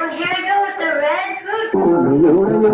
Oh, here we go with the red food.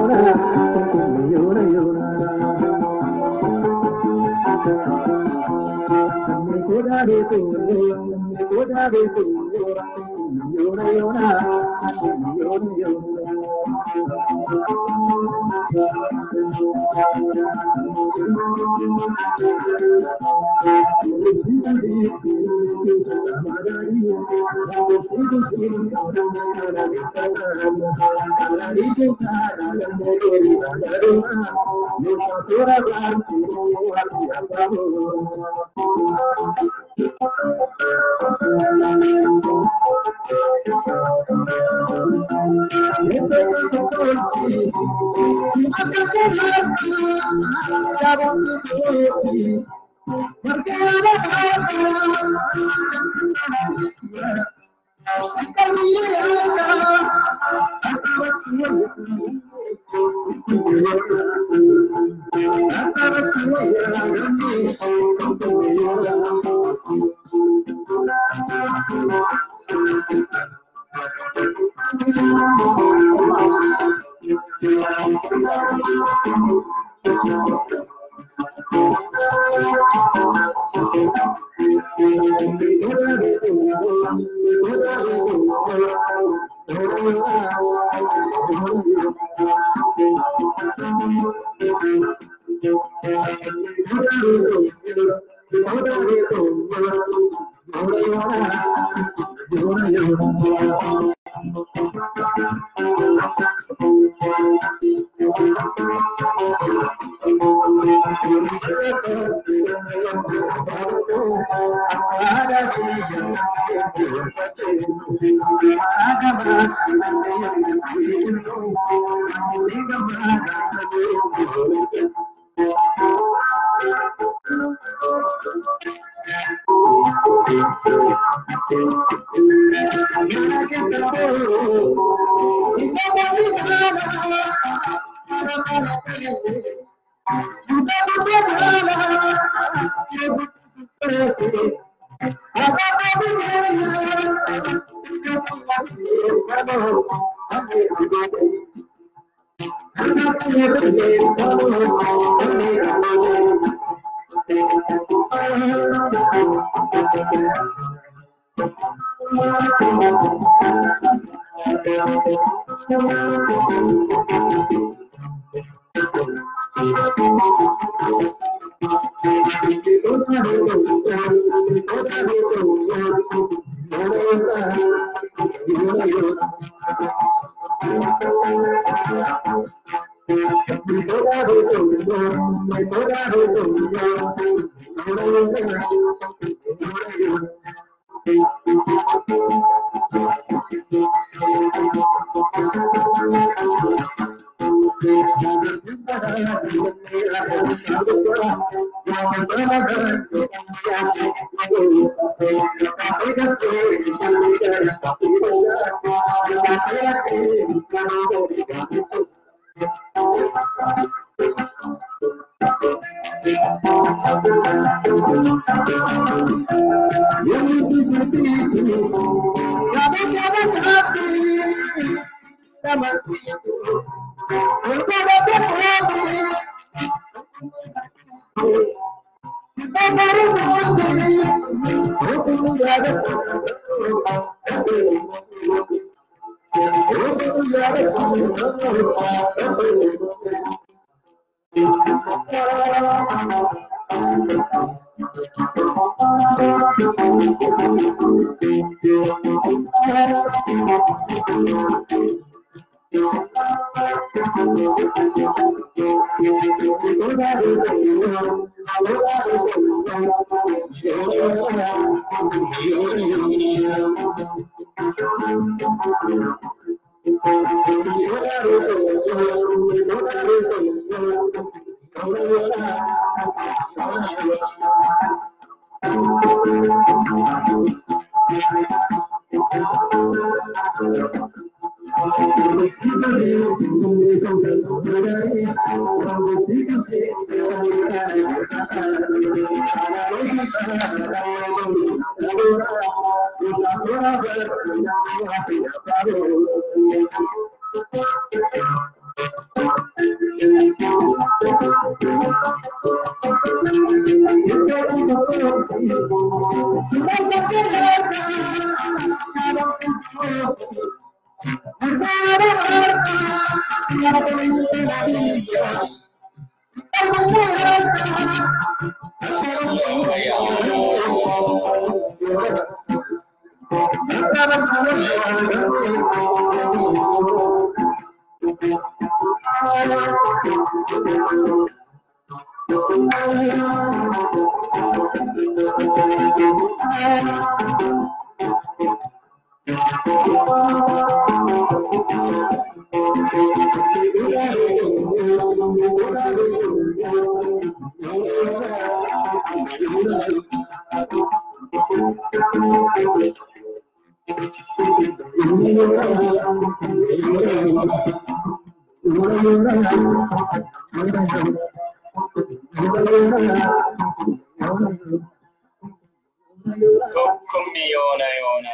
ኮኩም የሆነ የሆነ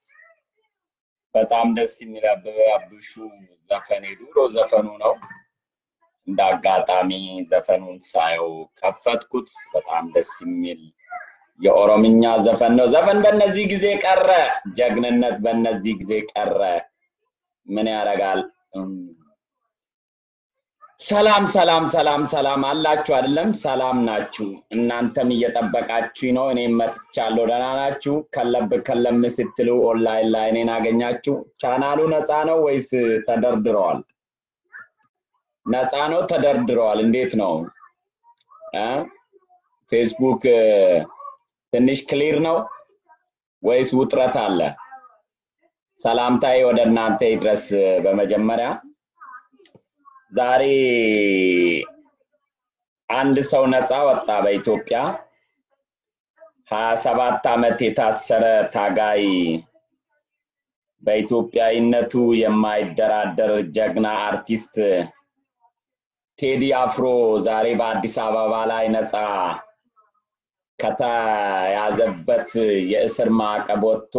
በጣም ደስ የሚል አበበ አብሹ ዘፈን የድሮ ዘፈኑ ነው። እንደ አጋጣሚ ዘፈኑን ሳየው ከፈትኩት። በጣም ደስ የሚል የኦሮምኛ ዘፈን ነው። ዘፈን በእነዚህ ጊዜ ቀረ፣ ጀግንነት በእነዚህ ጊዜ ቀረ። ምን ያደርጋል? እም፣ ሰላም ሰላም ሰላም ሰላም አላችሁ አይደለም? ሰላም ናችሁ? እናንተም እየጠበቃችሁ ነው። እኔም መጥቻለሁ። ደህና ናችሁ? ከለብ ከለም ስትሉ ኦንላይን ላይ እኔን አገኛችሁ። ቻናሉ ነፃ ነው ወይስ ተደርድረዋል? ነፃ ነው ተደርድረዋል? እንዴት ነው እ ፌስቡክ እ፣ ትንሽ ክሊር ነው ወይስ ውጥረት አለ? ሰላምታዬ ወደ እናንተ ይድረስ። በመጀመሪያ ዛሬ አንድ ሰው ነፃ ወጣ በኢትዮጵያ። ሀያ ሰባት ዓመት የታሰረ ታጋይ በኢትዮጵያዊነቱ የማይደራደር ጀግና አርቲስት ቴዲ አፍሮ ዛሬ በአዲስ አበባ ላይ ነፃ ከተያዘበት የእስር ማዕቀብ ወጥቶ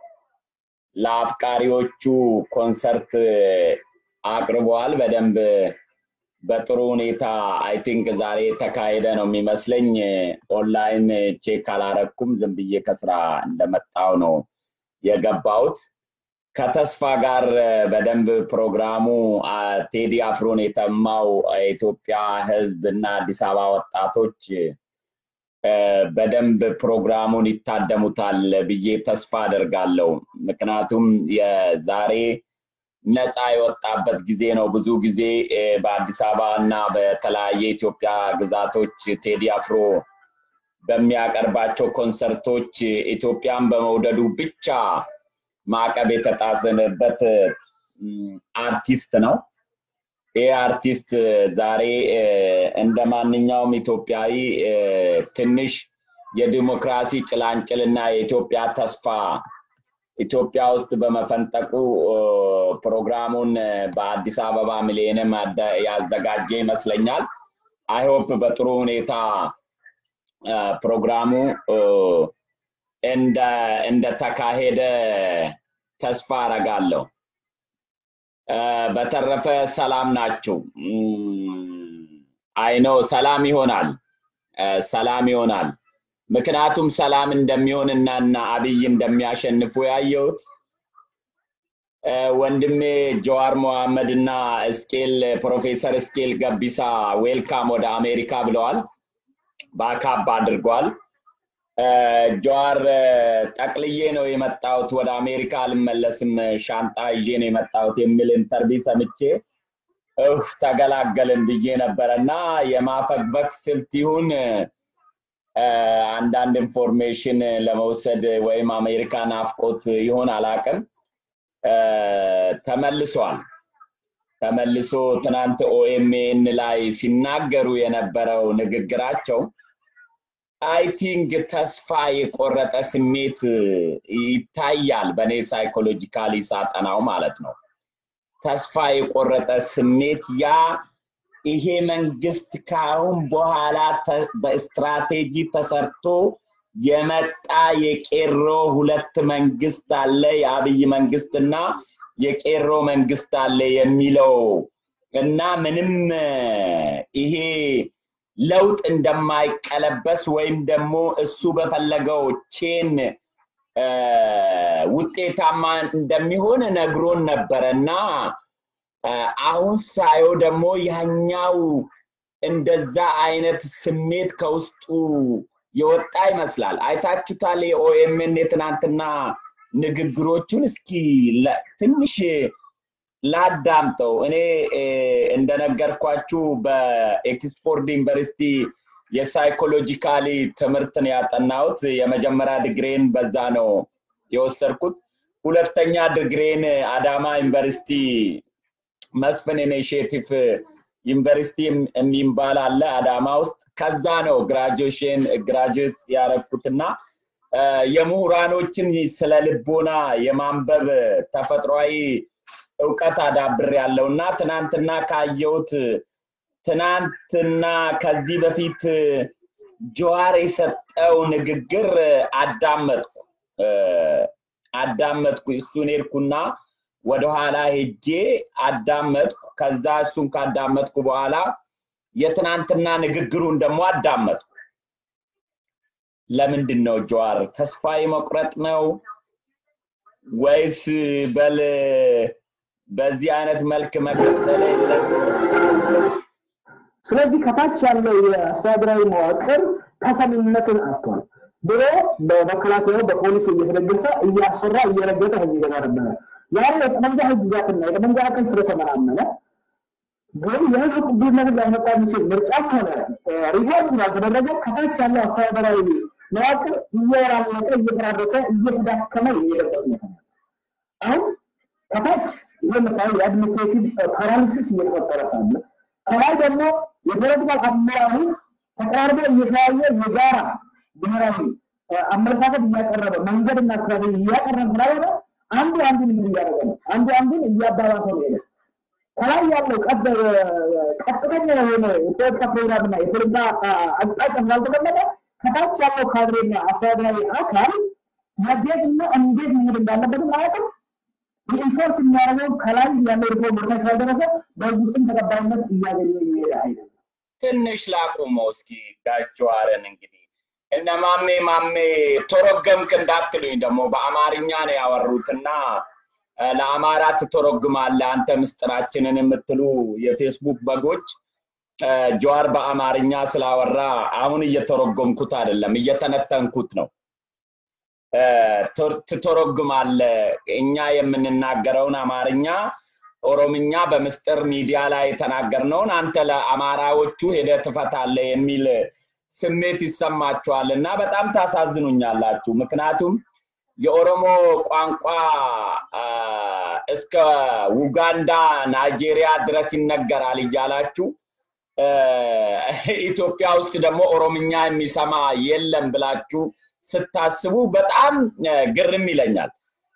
ለአፍቃሪዎቹ ኮንሰርት አቅርበዋል። በደንብ በጥሩ ሁኔታ አይ ቲንክ ዛሬ የተካሄደ ነው የሚመስለኝ። ኦንላይን ቼክ አላረኩም። ዝም ብዬ ከስራ እንደመጣው ነው የገባሁት። ከተስፋ ጋር በደንብ ፕሮግራሙ አ፣ ቴዲ አፍሮን የተማው የኢትዮጵያ ሕዝብ እና አዲስ አበባ ወጣቶች እ፣ በደንብ ፕሮግራሙን ይታደሙታል ብዬ ተስፋ አደርጋለሁ። ምክንያቱም የዛሬ ነፃ የወጣበት ጊዜ ነው። ብዙ ጊዜ እ፣ በአዲስ አበባ እና በተለያየ የኢትዮጵያ ግዛቶች ቴዲ አፍሮ በሚያቀርባቸው ኮንሰርቶች ኢትዮጵያን በመውደዱ ብቻ ማዕቀብ የተጣሰበት እም፣ አርቲስት ነው። ይህ አርቲስት ዛሬ እ፣ እንደ ማንኛውም ኢትዮጵያዊ እ፣ ትንሽ የዲሞክራሲ ጭላንጭልና የኢትዮጵያ ተስፋ ኢትዮጵያ ውስጥ በመፈንጠቁ እ፣ ፕሮግራሙን እ፣ በአዲስ አበባ ሚሊኒየም አዳ- ያዘጋጀ ይመስለኛል። አይሆፕ በጥሩ ሁኔታ እ፣ ፕሮግራሙ እ፣ እንደ እንደተካሄደ ተስፋ አረጋለሁ። እ፣ በተረፈ ሰላም ናችሁ? አይነው ሰላም ይሆናል እ፣ ሰላም ይሆናል። ምክንያቱም ሰላም እንደሚሆን እና እና አብይ እንደሚያሸንፉ ያየሁት እ፣ ወንድሜ ጀዋር መሐመድ እና እስቄል ፕሮፌሰር እስቄል ገቢሳ ዌልካም ወደ አሜሪካ ብለዋል። ባካፕ አድርጓል። እ፣ ጀዋር እ፣ ጠቅልዬ ነው የመጣሁት ወደ አሜሪካ አልመለስም፣ ሻንጣ ይዤ ነው የመጣሁት የሚል ኢንተርቪው ሰምቼ እፍ ተገላገልን ብዬ ነበረ እና የማፈግፈግ ስልት ይሁን እ፣ አንዳንድ ኢንፎርሜሽን ለመውሰድ ወይም አሜሪካ ናፍቆት ይሆን አላቅም። እ፣ ተመልሷል። ተመልሶ ትናንት ኦኤምኤን ላይ ሲናገሩ የነበረው ንግግራቸው አይ ቲንክ ተስፋ የቆረጠ ስሜት ይታያል በእኔ ሳይኮሎጂካሊ ሳጠናው ማለት ነው። ተስፋ የቆረጠ ስሜት ያ ይሄ መንግስት ከአሁን በኋላ በስትራቴጂ ተሰርቶ የመጣ የቄሮ ሁለት መንግስት አለ፣ የአብይ መንግስትና የቄሮ መንግስት አለ የሚለው እና ምንም ይሄ ለውጥ እንደማይቀለበስ ወይም ደግሞ እሱ በፈለገው ቼን ውጤታማ እንደሚሆን ነግሮን ነበረ እና አሁን ሳየው ደግሞ ያኛው እንደዛ አይነት ስሜት ከውስጡ የወጣ ይመስላል። አይታችሁታል የኦኤምን የትናንትና ንግግሮቹን። እስኪ ትንሽ ላዳምጠው። እኔ እንደነገርኳችሁ በኤክስፎርድ ዩኒቨርሲቲ የሳይኮሎጂካሊ ትምህርትን ያጠናሁት የመጀመሪያ ድግሬን በዛ ነው የወሰድኩት። ሁለተኛ ድግሬን አዳማ ዩኒቨርሲቲ መስፍን ኢኒሽቲቭ ዩኒቨርሲቲ የሚባል አለ አዳማ ውስጥ። ከዛ ነው ግራጁዌሽን ግራጁዌት ያረኩትና የምሁራኖችን ስለ ልቦና የማንበብ ተፈጥሯዊ እውቀት አዳብር ያለው እና ትናንትና ካየሁት ትናንትና ከዚህ በፊት ጀዋር የሰጠው ንግግር አዳመጥኩ አዳመጥኩ እሱን ሄድኩና ወደኋላ ሄጄ አዳመጥኩ። ከዛ እሱን ካዳመጥኩ በኋላ የትናንትና ንግግሩን ደግሞ አዳመጥኩ። ለምንድን ነው ጀዋር ተስፋ የመቁረጥ ነው ወይስ በል በዚህ አይነት መልክ መቀጠል ስለዚህ ከታች ያለው የአስተዳደራዊ መዋቅር ተሰሚነትን አጥቷል። ድሮ በመከላከያው በፖሊስ እየተደገፈ እያሰራ እየረገጠ ህዝብ ይገዛ ነበረ። ዛሬ የጠመንጃ ህግጋትና የጠመንጃ አቅም ስለተመናመነ ግን የህዝብ ቅቡልነትን ሊያመጣ የሚችል ምርጫም ሆነ ሪፎርም ስላልተደረገ ከታች ያለው አስተዳደራዊ መዋቅር እየወራመቀ እየተራረሰ እየተዳከመ የሚሄድበት ሁኔታ ነው። አሁን ከታች ይህ የምታየው የአድሚኒስትሬቲቭ ፓራሊሲስ እየተፈጠረ ሳለ ከላይ ደግሞ የፖለቲካል አመራሩ ተቀራርቦ እየተያየ የጋራ ብሔራዊ አመለካከት እያቀረበ መንገድና ስትራቴጂ እያቀረበ ስላልሆነ አንዱ አንዱን ምን እያደረገ ነው? አንዱ አንዱን እያባባሰ ነው ሄደ። ከላይ ያለው ቀጥተኛ የሆነ የፖለቲካ ፕሮግራምና የፖለቲካ አቅጣጫ ስላልተቀመጠ ከታች ያለው ካድሬና አስተዳደራዊ አካል መዴትና እንዴት መሄድ እንዳለበትም አያውቅም። ኢንፎርስ የሚያደርገው ከላይ ያለው ሪፎርም ወደታች ስላልደረሰ በህዝብ ውስጥም ተቀባይነት እያገኘ የሚሄድ አይደለም። ትንሽ ላቁመው እስኪ ጋጀዋርን እንግዲህ እነ ማሜ ማሜ ተረገምክ እንዳትሉኝ ደግሞ በአማርኛ ነው ያወሩትና ለአማራ ትተረጉማለህ አንተ ምስጢራችንን የምትሉ የፌስቡክ በጎች ጀዋር በአማርኛ ስላወራ አሁን እየተረጎምኩት አይደለም እየተነተንኩት ነው። ትተረጉማለህ እኛ የምንናገረውን አማርኛ ኦሮምኛ በምስጢር ሚዲያ ላይ የተናገርነውን አንተ ለአማራዎቹ ሄደህ ትፈታለህ የሚል ስሜት ይሰማችኋል እና በጣም ታሳዝኑኛላችሁ። ምክንያቱም የኦሮሞ ቋንቋ እስከ ኡጋንዳ፣ ናይጄሪያ ድረስ ይነገራል እያላችሁ ኢትዮጵያ ውስጥ ደግሞ ኦሮምኛ የሚሰማ የለም ብላችሁ ስታስቡ በጣም ግርም ይለኛል።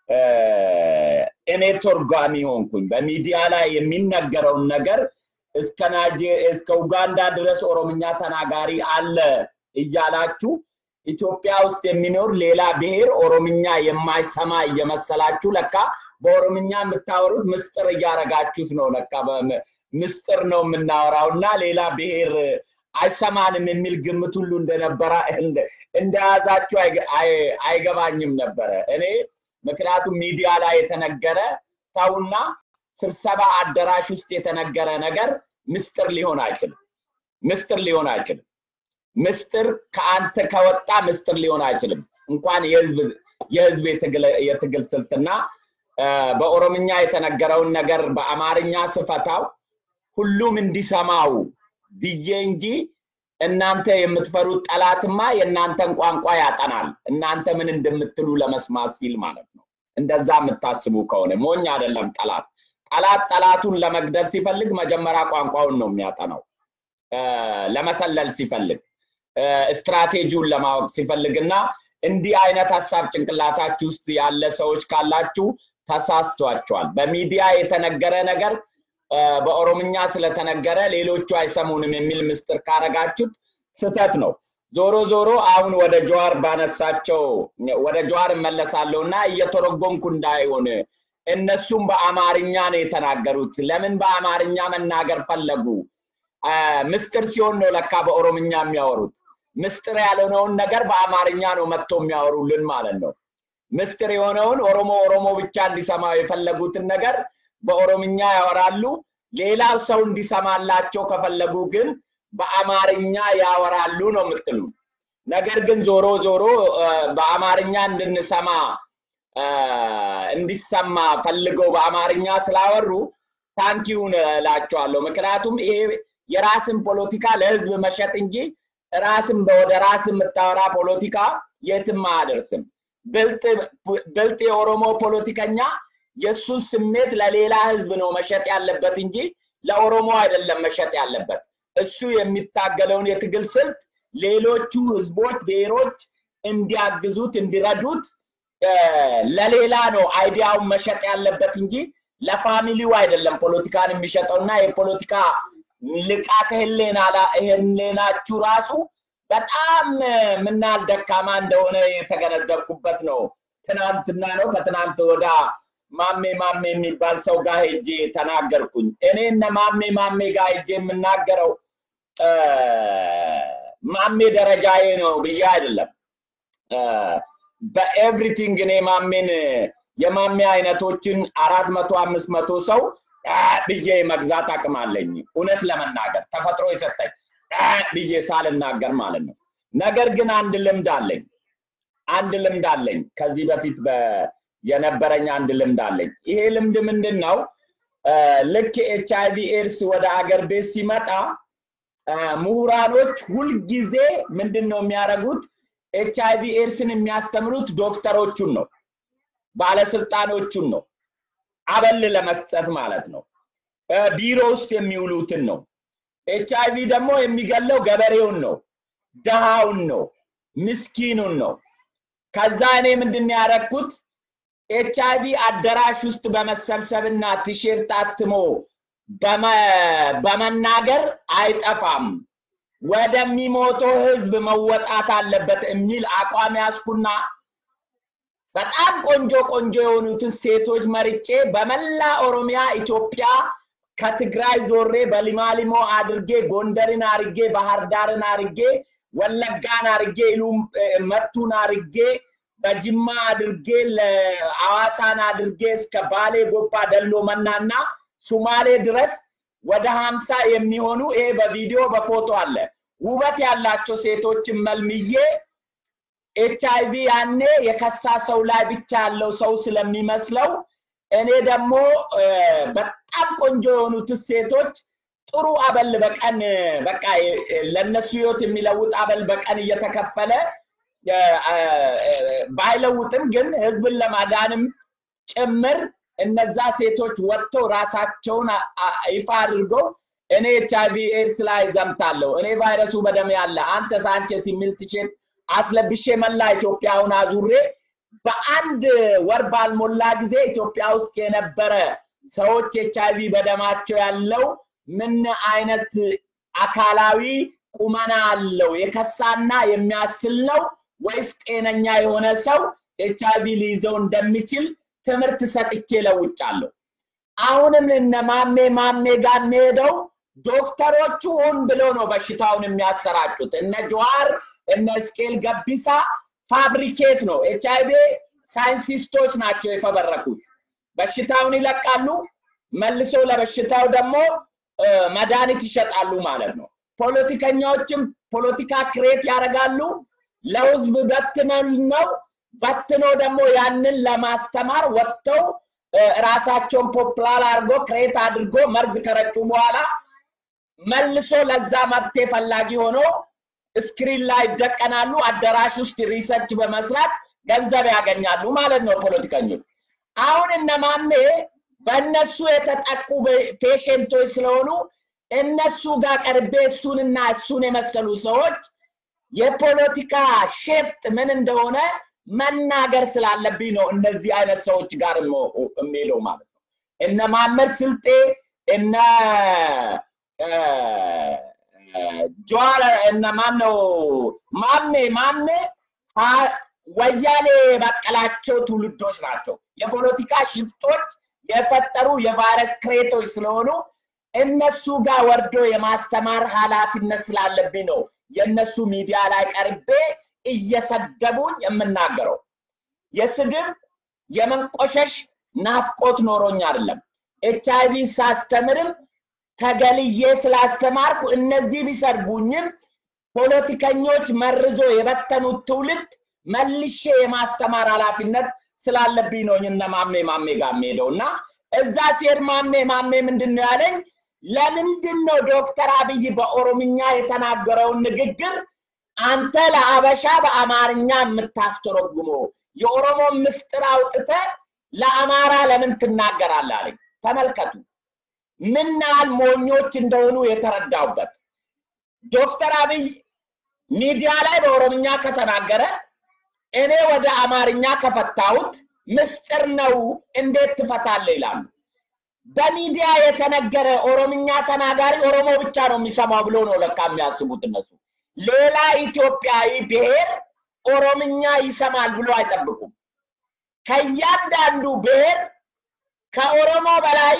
እኔ ተርጓሚ ሆንኩኝ። በሚዲያ ላይ የሚነገረውን ነገር እስከ እስከ ኡጋንዳ ድረስ ኦሮምኛ ተናጋሪ አለ እያላችሁ ኢትዮጵያ ውስጥ የሚኖር ሌላ ብሔር ኦሮምኛ የማይሰማ እየመሰላችሁ ለካ በኦሮምኛ የምታወሩት ምስጢር እያረጋችሁት ነው። ለካ ምስጢር ነው የምናወራው እና ሌላ ብሔር አይሰማንም የሚል ግምት ሁሉ እንደነበረ እንደያዛችሁ አይገባኝም ነበረ እኔ ምክንያቱም ሚዲያ ላይ የተነገረ ተውና ስብሰባ አዳራሽ ውስጥ የተነገረ ነገር ምስጢር ሊሆን አይችልም። ምስጢር ሊሆን አይችልም። ምስጢር ከአንተ ከወጣ ምስጢር ሊሆን አይችልም። እንኳን የህዝብ የህዝብ የትግል ስልትና በኦሮምኛ የተነገረውን ነገር በአማርኛ ስፈታው ሁሉም እንዲሰማው ብዬ እንጂ እናንተ የምትፈሩት ጠላትማ የእናንተን ቋንቋ ያጠናል። እናንተ ምን እንደምትሉ ለመስማት ሲል ማለት ነው። እንደዛ የምታስቡ ከሆነ ሞኝ አይደለም ጠላት። ጠላት ጠላቱን ለመግደል ሲፈልግ መጀመሪያ ቋንቋውን ነው የሚያጠናው። ለመሰለል ሲፈልግ ስትራቴጂውን ለማወቅ ሲፈልግ እና እንዲህ አይነት ሀሳብ ጭንቅላታችሁ ውስጥ ያለ ሰዎች ካላችሁ ተሳስቷቸዋል። በሚዲያ የተነገረ ነገር እ፣ በኦሮምኛ ስለተነገረ ሌሎቹ አይሰሙንም የሚል ምስጢር ካረጋችሁት ስህተት ነው። ዞሮ ዞሮ አሁን ወደ ጀዋር ባነሳቸው ወደ ጀዋር እመለሳለሁ እና እየተረጎምኩ እንዳይሆን እነሱም በአማርኛ ነው የተናገሩት። ለምን በአማርኛ መናገር ፈለጉ? አ፣ ምስጢር ሲሆን ነው ለካ በኦሮምኛ የሚያወሩት። ምስጢር ያልሆነውን ነገር በአማርኛ ነው መጥቶ የሚያወሩልን ማለት ነው። ምስጢር የሆነውን ኦሮሞ ኦሮሞ ብቻ እንዲሰማው የፈለጉትን ነገር በኦሮምኛ ያወራሉ። ሌላው ሰው እንዲሰማላቸው ከፈለጉ ግን በአማርኛ ያወራሉ ነው የምትሉ። ነገር ግን ዞሮ ዞሮ አ፣ በአማርኛ እንድንሰማ አ፣ እንዲሰማ ፈልገው በአማርኛ ስላወሩ ታንኪውን እላቸዋለሁ። ምክንያቱም ይሄ የራስን ፖለቲካ ለህዝብ መሸጥ እንጂ ራስን ወደ ራስ የምታወራ ፖለቲካ የትም አያደርስም። ብልጥ ብልጥ የኦሮሞ ፖለቲከኛ የእሱን ስሜት ለሌላ ህዝብ ነው መሸጥ ያለበት እንጂ ለኦሮሞ አይደለም መሸጥ ያለበት። እሱ የሚታገለውን የትግል ስልት ሌሎቹ ህዝቦች፣ ብሔሮች እንዲያግዙት እንዲረዱት እ፣ ለሌላ ነው አይዲያውን መሸጥ ያለበት እንጂ ለፋሚሊው አይደለም ፖለቲካን የሚሸጠው እና የፖለቲካ ልቃተ ህሌና ላ- ህሌናችሁ ራሱ በጣም ምናል ደካማ እንደሆነ የተገነዘብኩበት ነው። ትናንትና ነው ከትናንት ወዳ ማሜ ማሜ የሚባል ሰው ጋር ሄጄ ተናገርኩኝ። እኔ እነ ማሜ ማሜ ጋር ሄጄ የምናገረው እ፣ ማሜ ደረጃዬ ነው ብዬ አይደለም። እ፣ በኤቭሪቲንግ እኔ ማሜን የማሜ አይነቶችን አራት መቶ አምስት መቶ ሰው አ ብዬ መግዛት አቅም አለኝ። እውነት ለመናገር ተፈጥሮ የሰጠኝ አ ብዬ ሳልናገር ማለት ነው። ነገር ግን አንድ ልምድ አለኝ። አንድ ልምድ አለኝ። ከዚህ በፊት በ- የነበረኝ አንድ ልምድ አለኝ። ይሄ ልምድ ምንድን ነው? አ፣ ልክ ኤች አይቪ ኤድስ ወደ አገር ቤት ሲመጣ አ፣ ምሁራኖች ሁልጊዜ ምንድን ነው የሚያደርጉት? ኤች አይቪ ኤድስን የሚያስተምሩት ዶክተሮቹን ነው፣ ባለስልጣኖቹን ነው፣ አበል ለመስጠት ማለት ነው። አ፣ ቢሮ ውስጥ የሚውሉትን ነው። ኤች አይቪ ደግሞ የሚገለው ገበሬውን ነው፣ ደሃውን ነው፣ ምስኪኑን ነው። ከዛ እኔ ምንድን ነው ያደረግኩት? ኤች አይቪ አዳራሽ ውስጥ በመሰብሰብና ቲሸርት አትሞ በመ- በመናገር አይጠፋም፣ ወደሚሞተው ህዝብ መወጣት አለበት የሚል አቋም ያዝኩና በጣም ቆንጆ ቆንጆ የሆኑትን ሴቶች መርጬ በመላ ኦሮሚያ ኢትዮጵያ ከትግራይ ዞሬ በሊማሊሞ አድርጌ ጎንደርን አርጌ ባህር ዳርን አርጌ ወለጋን አርጌ ኢሉም መቱን አርጌ በጅማ አድርጌ ለአዋሳን አድርጌ እስከ ባሌ ጎባ ደሎ መናና ሱማሌ ድረስ ወደ ሀምሳ የሚሆኑ ይሄ በቪዲዮ በፎቶ አለ ውበት ያላቸው ሴቶችን መልምዬ ኤች አይቪ ያኔ የከሳ ሰው ላይ ብቻ ያለው ሰው ስለሚመስለው እኔ ደግሞ እ፣ በጣም ቆንጆ የሆኑት ሴቶች ጥሩ አበል በቀን በቃ እ፣ ለነሱ ህይወት የሚለውጥ አበል በቀን እየተከፈለ እ፣ እ፣ ባይለውጥም ግን ህዝብን ለማዳንም ጭምር እነዛ ሴቶች ወጥተው ራሳቸውን አ- አ- ይፋ አድርገው እኔ ኤች አይቪ ኤድስ ላይ ዘምታለሁ፣ እኔ ቫይረሱ በደም ያለ አንተ ሳንቼስ የሚል ቲሸርት አስለብሼ መላ ኢትዮጵያውን አዙሬ በአንድ ወር ባልሞላ ጊዜ ኢትዮጵያ ውስጥ የነበረ ሰዎች ኤች አይቪ በደማቸው ያለው ምን አይነት አካላዊ ቁመና አለው የከሳና የሚያስል ነው ወይስ ጤነኛ የሆነ ሰው ኤች አይቪ ሊይዘው እንደሚችል ትምህርት ሰጥቼ ለውጫለሁ። አሁንም እነ ማሜ ማሜ ጋር የሚሄደው ዶክተሮቹ ሆን ብለው ነው በሽታውን የሚያሰራጩት። እነ ጀዋር እነ ስኬል ገቢሳ ፋብሪኬት ነው። ኤች አይቪ ሳይንቲስቶች ናቸው የፈበረኩት። በሽታውን ይለቃሉ፣ መልሶ ለበሽታው ደግሞ እ፣ መድኃኒት ይሸጣሉ ማለት ነው። ፖለቲከኛዎችም ፖለቲካ ክሬት ያደርጋሉ። ለህዝብ በትነን ነው በትኖ ደግሞ ያንን ለማስተማር ወጥተው እ፣ ራሳቸውን ፖፕላር አድርጎ ክሬት አድርጎ መርዝ ከረጩ በኋላ መልሶ ለዛ መብቴ ፈላጊ ሆኖ ስክሪን ላይ ይደቀናሉ። አዳራሽ ውስጥ ሪሰርች በመስራት ገንዘብ ያገኛሉ ማለት ነው ፖለቲከኞች። አሁን እነማሜ በእነሱ የተጠቁ ፔሽንቶች ስለሆኑ እነሱ ጋር ቀርቤ እሱንና እሱን የመሰሉ ሰዎች የፖለቲካ ሼፍጥ ምን እንደሆነ መናገር ስላለብኝ ነው እነዚህ አይነት ሰዎች ጋር የሚሄደው ማለት ነው። እነ ማመድ ስልጤ እነ ጀዋር እነ ማነው ማሜ ማሜ ወያኔ የበቀላቸው ትውልዶች ናቸው። የፖለቲካ ሽፍቶች የፈጠሩ የቫይረስ ክሬቶች ስለሆኑ እነሱ ጋር ወርዶ የማስተማር ኃላፊነት ስላለብኝ ነው የእነሱ ሚዲያ ላይ ቀርቤ እየሰደቡኝ የምናገረው። የስድብ የመንቆሸሽ ናፍቆት ኖሮኝ አይደለም። ኤች አይቪ ሳስተምርም ተገልዬ ስላስተማርኩ እነዚህ ቢሰርቡኝም ፖለቲከኞች መርዞ የበተኑት ትውልድ መልሼ የማስተማር ኃላፊነት ስላለብኝ ነው እነ ማሜ ማሜ ጋር የምሄደው እና እዛ ሲሄድ ማሜ ማሜ ምንድን ነው ያለኝ? ለምንድን ነው ዶክተር አብይ በኦሮምኛ የተናገረውን ንግግር አንተ ለአበሻ በአማርኛ የምታስተረጉመው? የኦሮሞ ምስጢር አውጥተ ለአማራ ለምን ትናገራለህ አለኝ። ተመልከቱ ምን ያህል ሞኞች እንደሆኑ የተረዳውበት። ዶክተር አብይ ሚዲያ ላይ በኦሮምኛ ከተናገረ እኔ ወደ አማርኛ ከፈታሁት ምስጢር ነው እንዴት ትፈታለህ ይላሉ። በሚዲያ የተነገረ ኦሮምኛ ተናጋሪ ኦሮሞ ብቻ ነው የሚሰማው ብሎ ነው ለካ የሚያስቡት እነሱ። ሌላ ኢትዮጵያዊ ብሔር ኦሮምኛ ይሰማል ብሎ አይጠብቁም። ከእያንዳንዱ ብሔር ከኦሮሞ በላይ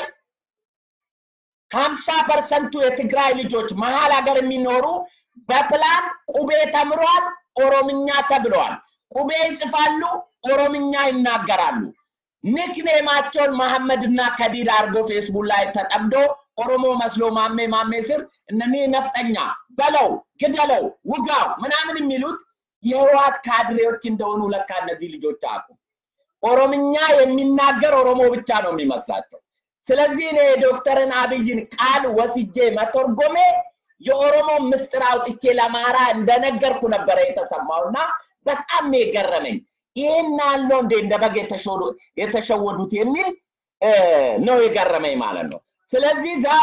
ሀምሳ ፐርሰንቱ የትግራይ ልጆች መሀል ሀገር የሚኖሩ በፕላን ቁቤ ተምሯል፣ ኦሮምኛ ተብለዋል። ቁቤ ይጽፋሉ፣ ኦሮምኛ ይናገራሉ። ኒክኔማቸውን መሐመድ እና ከዲር አድርጎ ፌስቡክ ላይ ተጠምዶ ኦሮሞ መስሎ ማሜ ማሜ ስር እነኚህ ነፍጠኛ በለው፣ ግደለው፣ ውጋው ምናምን የሚሉት የህወሓት ካድሬዎች እንደሆኑ ለካ እነዚህ ልጆች አያውቁም። ኦሮምኛ የሚናገር ኦሮሞ ብቻ ነው የሚመስላቸው። ስለዚህ እኔ የዶክተርን አብይን ቃል ወስጄ መተርጎሜ የኦሮሞ ምስጢር አውጥቼ ለአማራ እንደነገርኩ ነበረ የተሰማው እና በጣም ነው የገረመኝ። ይህን ያለው እንዴ እንደ በግ የተሸወዱት የሚል ነው የገረመኝ ማለት ነው። ስለዚህ ዛሬ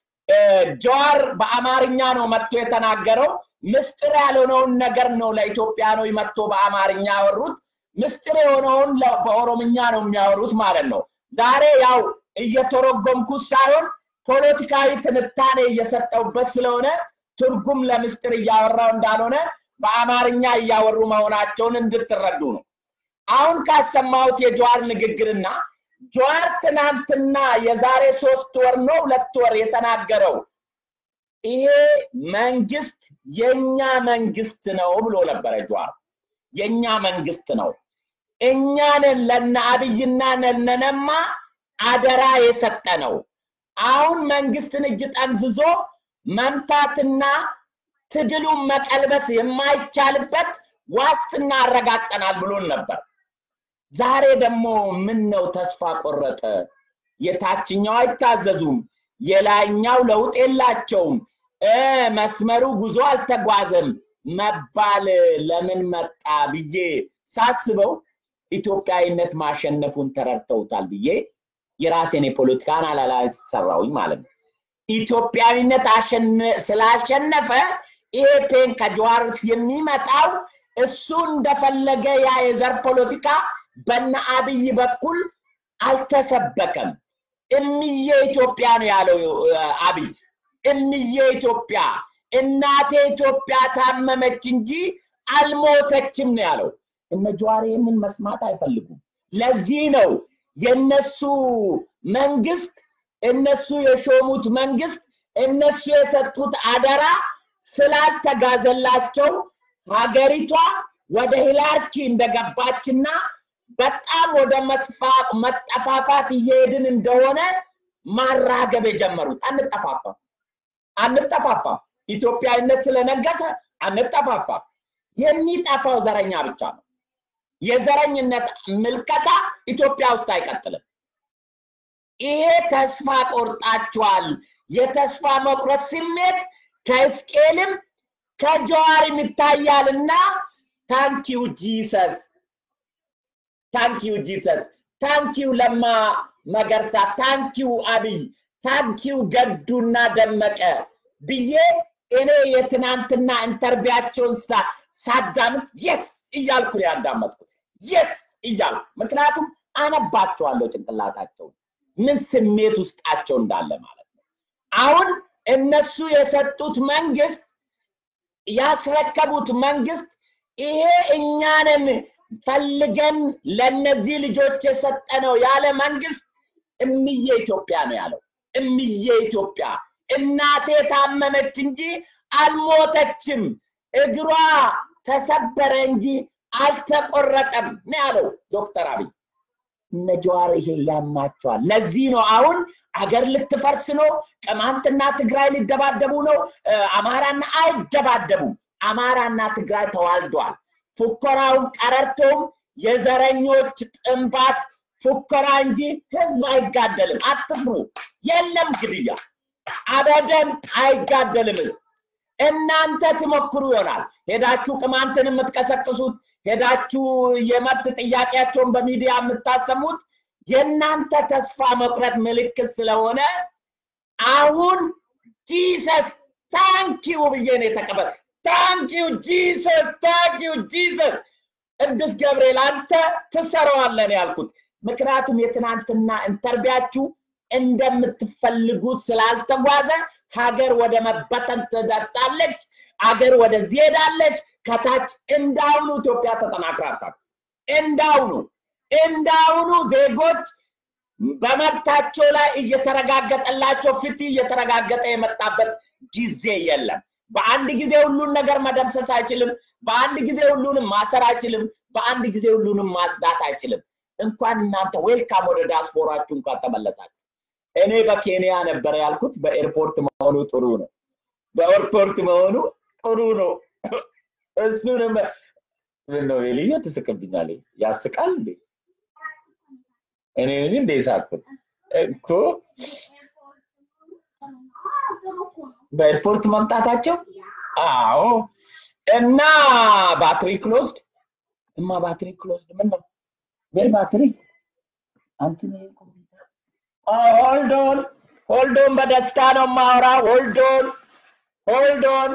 ጀዋር በአማርኛ ነው መጥቶ የተናገረው። ምስጢር ያልሆነውን ነገር ነው ለኢትዮጵያኖች መጥቶ በአማርኛ ያወሩት። ምስጢር የሆነውን በኦሮምኛ ነው የሚያወሩት ማለት ነው። ዛሬ ያው እየተረጎምኩት ሳይሆን ፖለቲካዊ ትንታኔ እየሰጠውበት ስለሆነ ትርጉም ለምስጢር እያወራው እንዳልሆነ በአማርኛ እያወሩ መሆናቸውን እንድትረዱ ነው። አሁን ካሰማሁት የጀዋር ንግግርና ጀዋር ትናንትና የዛሬ ሶስት ወር ነው ሁለት ወር የተናገረው ይሄ መንግስት የኛ መንግስት ነው ብሎ ነበረ ጀዋር። የኛ መንግስት ነው እኛንን ለነ አብይና ለነነማ አደራ የሰጠ ነው። አሁን መንግስትን እጅ ጠምዝዞ መምታትና ትግሉን መቀልበስ የማይቻልበት ዋስትና አረጋግጠናል ብሎን ነበር። ዛሬ ደግሞ ምን ነው ተስፋ ቆረጠ? የታችኛው አይታዘዙም፣ የላይኛው ለውጥ የላቸውም፣ መስመሩ ጉዞ አልተጓዘም መባል ለምን መጣ ብዬ ሳስበው ኢትዮጵያዊነት ማሸነፉን ተረድተውታል ብዬ የራሴን የፖለቲካን አላላንስ ሰራውኝ ማለት ነው። ኢትዮጵያዊነት ስላሸነፈ ይሄ ፔን ከጀዋር የሚመጣው እሱ እንደፈለገ ያ የዘር ፖለቲካ በነ አብይ በኩል አልተሰበከም። እምዬ ኢትዮጵያ ነው ያለው አብይ። እምዬ ኢትዮጵያ እናቴ ኢትዮጵያ ታመመች እንጂ አልሞተችም ነው ያለው። እነ ጀዋር ይህንን መስማት አይፈልጉም። ለዚህ ነው የነሱ መንግስት እነሱ የሾሙት መንግስት እነሱ የሰጡት አደራ ስላልተጋዘላቸው ሀገሪቷ ወደ ሂላርኪ እንደገባችና በጣም ወደ መጠፋፋት እየሄድን እንደሆነ ማራገብ የጀመሩት። አንጠፋፋም አንጠፋፋም። ኢትዮጵያዊነት ስለነገሰ አንጠፋፋም። የሚጠፋው ዘረኛ ብቻ ነው። የዘረኝነት ምልከታ ኢትዮጵያ ውስጥ አይቀጥልም። ይሄ ተስፋ ቆርጣችኋል። የተስፋ መቁረጥ ስሜት ከሕዝቅኤልም ከጀዋርም ይታያልና ታንኪዩ ጂሰስ ታንኪዩ ጂሰስ ታንኪዩ ለማ መገርሳ ታንኪዩ አብይ ታንኪዩ ገዱና ደመቀ ብዬ እኔ የትናንትና ኢንተርቪያቸውን ሳዳምጥ የስ እያልኩ ነው ያዳመጥኩት። የስ እያሉ ምክንያቱም አነባቸዋለሁ ጭንቅላታቸውን ምን ስሜት ውስጣቸው እንዳለ ማለት ነው። አሁን እነሱ የሰጡት መንግስት ያስረከቡት መንግስት ይሄ እኛንን ፈልገን ለነዚህ ልጆች የሰጠነው ያለ መንግስት እምዬ ኢትዮጵያ ነው ያለው። እምዬ ኢትዮጵያ እናቴ ታመመች እንጂ አልሞተችም፣ እግሯ ተሰበረ እንጂ አልተቆረጠም ነው ያለው ዶክተር አብይ። እነ ጀዋር ይሄ ያማቸዋል። ለዚህ ነው አሁን አገር ልትፈርስ ነው፣ ቅማንትና ትግራይ ሊደባደቡ ነው። አማራና አይደባደቡም። አማራና ትግራይ ተዋልዷል። ፉከራውን ቀረርቶም የዘረኞች ጥንባት ፉከራ እንጂ ህዝብ አይጋደልም። አትፍሩ። የለም ግድያ፣ አበደን አይጋደልም ህዝብ። እናንተ ትሞክሩ ይሆናል ሄዳችሁ ቅማንትን የምትቀሰቅሱት ሄዳችሁ የመብት ጥያቄያቸውን በሚዲያ የምታሰሙት የእናንተ ተስፋ መቁረጥ ምልክት ስለሆነ አሁን ጂሰስ ታንኪዩ ብዬ ነው የተቀበል ታንኪዩ ጂሰስ ታንኪዩ ጂሰስ ቅዱስ ገብርኤል አንተ ትሰራዋለን ያልኩት ምክንያቱም የትናንትና ኢንተርቪያችሁ እንደምትፈልጉት ስላልተጓዘ ሀገር ወደ መበተን ትደርሳለች። አገር ወደዚህ ሄዳለች። ከታች እንዳሁኑ ኢትዮጵያ ተጠናክራታል። እንዳሁኑ እንዳሁኑ ዜጎች በመብታቸው ላይ እየተረጋገጠላቸው ፍትህ እየተረጋገጠ የመጣበት ጊዜ የለም። በአንድ ጊዜ ሁሉን ነገር መደምሰስ አይችልም። በአንድ ጊዜ ሁሉንም ማሰር አይችልም። በአንድ ጊዜ ሁሉንም ማጽዳት አይችልም። እንኳን እናንተ ዌልካም ወደ ዳስፖራችሁ እንኳን ተመለሳችሁ። እኔ በኬንያ ነበረ ያልኩት በኤርፖርት መሆኑ ጥሩ ነው። በኤርፖርት መሆኑ ጥሩ ነው። እሱንም ምን ነው ልዩ ትስቅብኛል። ያስቃል እንዴ? እኔ እንደ ሳቅኩት እኮ በኤርፖርት መምጣታቸው አዎ። እና ባትሪ ክሎዝድ እማ ባትሪ ክሎዝድ ምን ነው ወይ ባትሪ አንቺ ኮምፒውተር ሆልዶን ሆልዶን በደስታ ነው ማውራ ሆልዶን ሆልዶን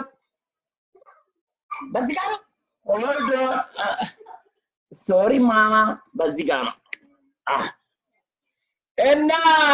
በዚህ ጋር ነው ሆልዶን ሶሪ ማማ በዚህ ጋር ነው እና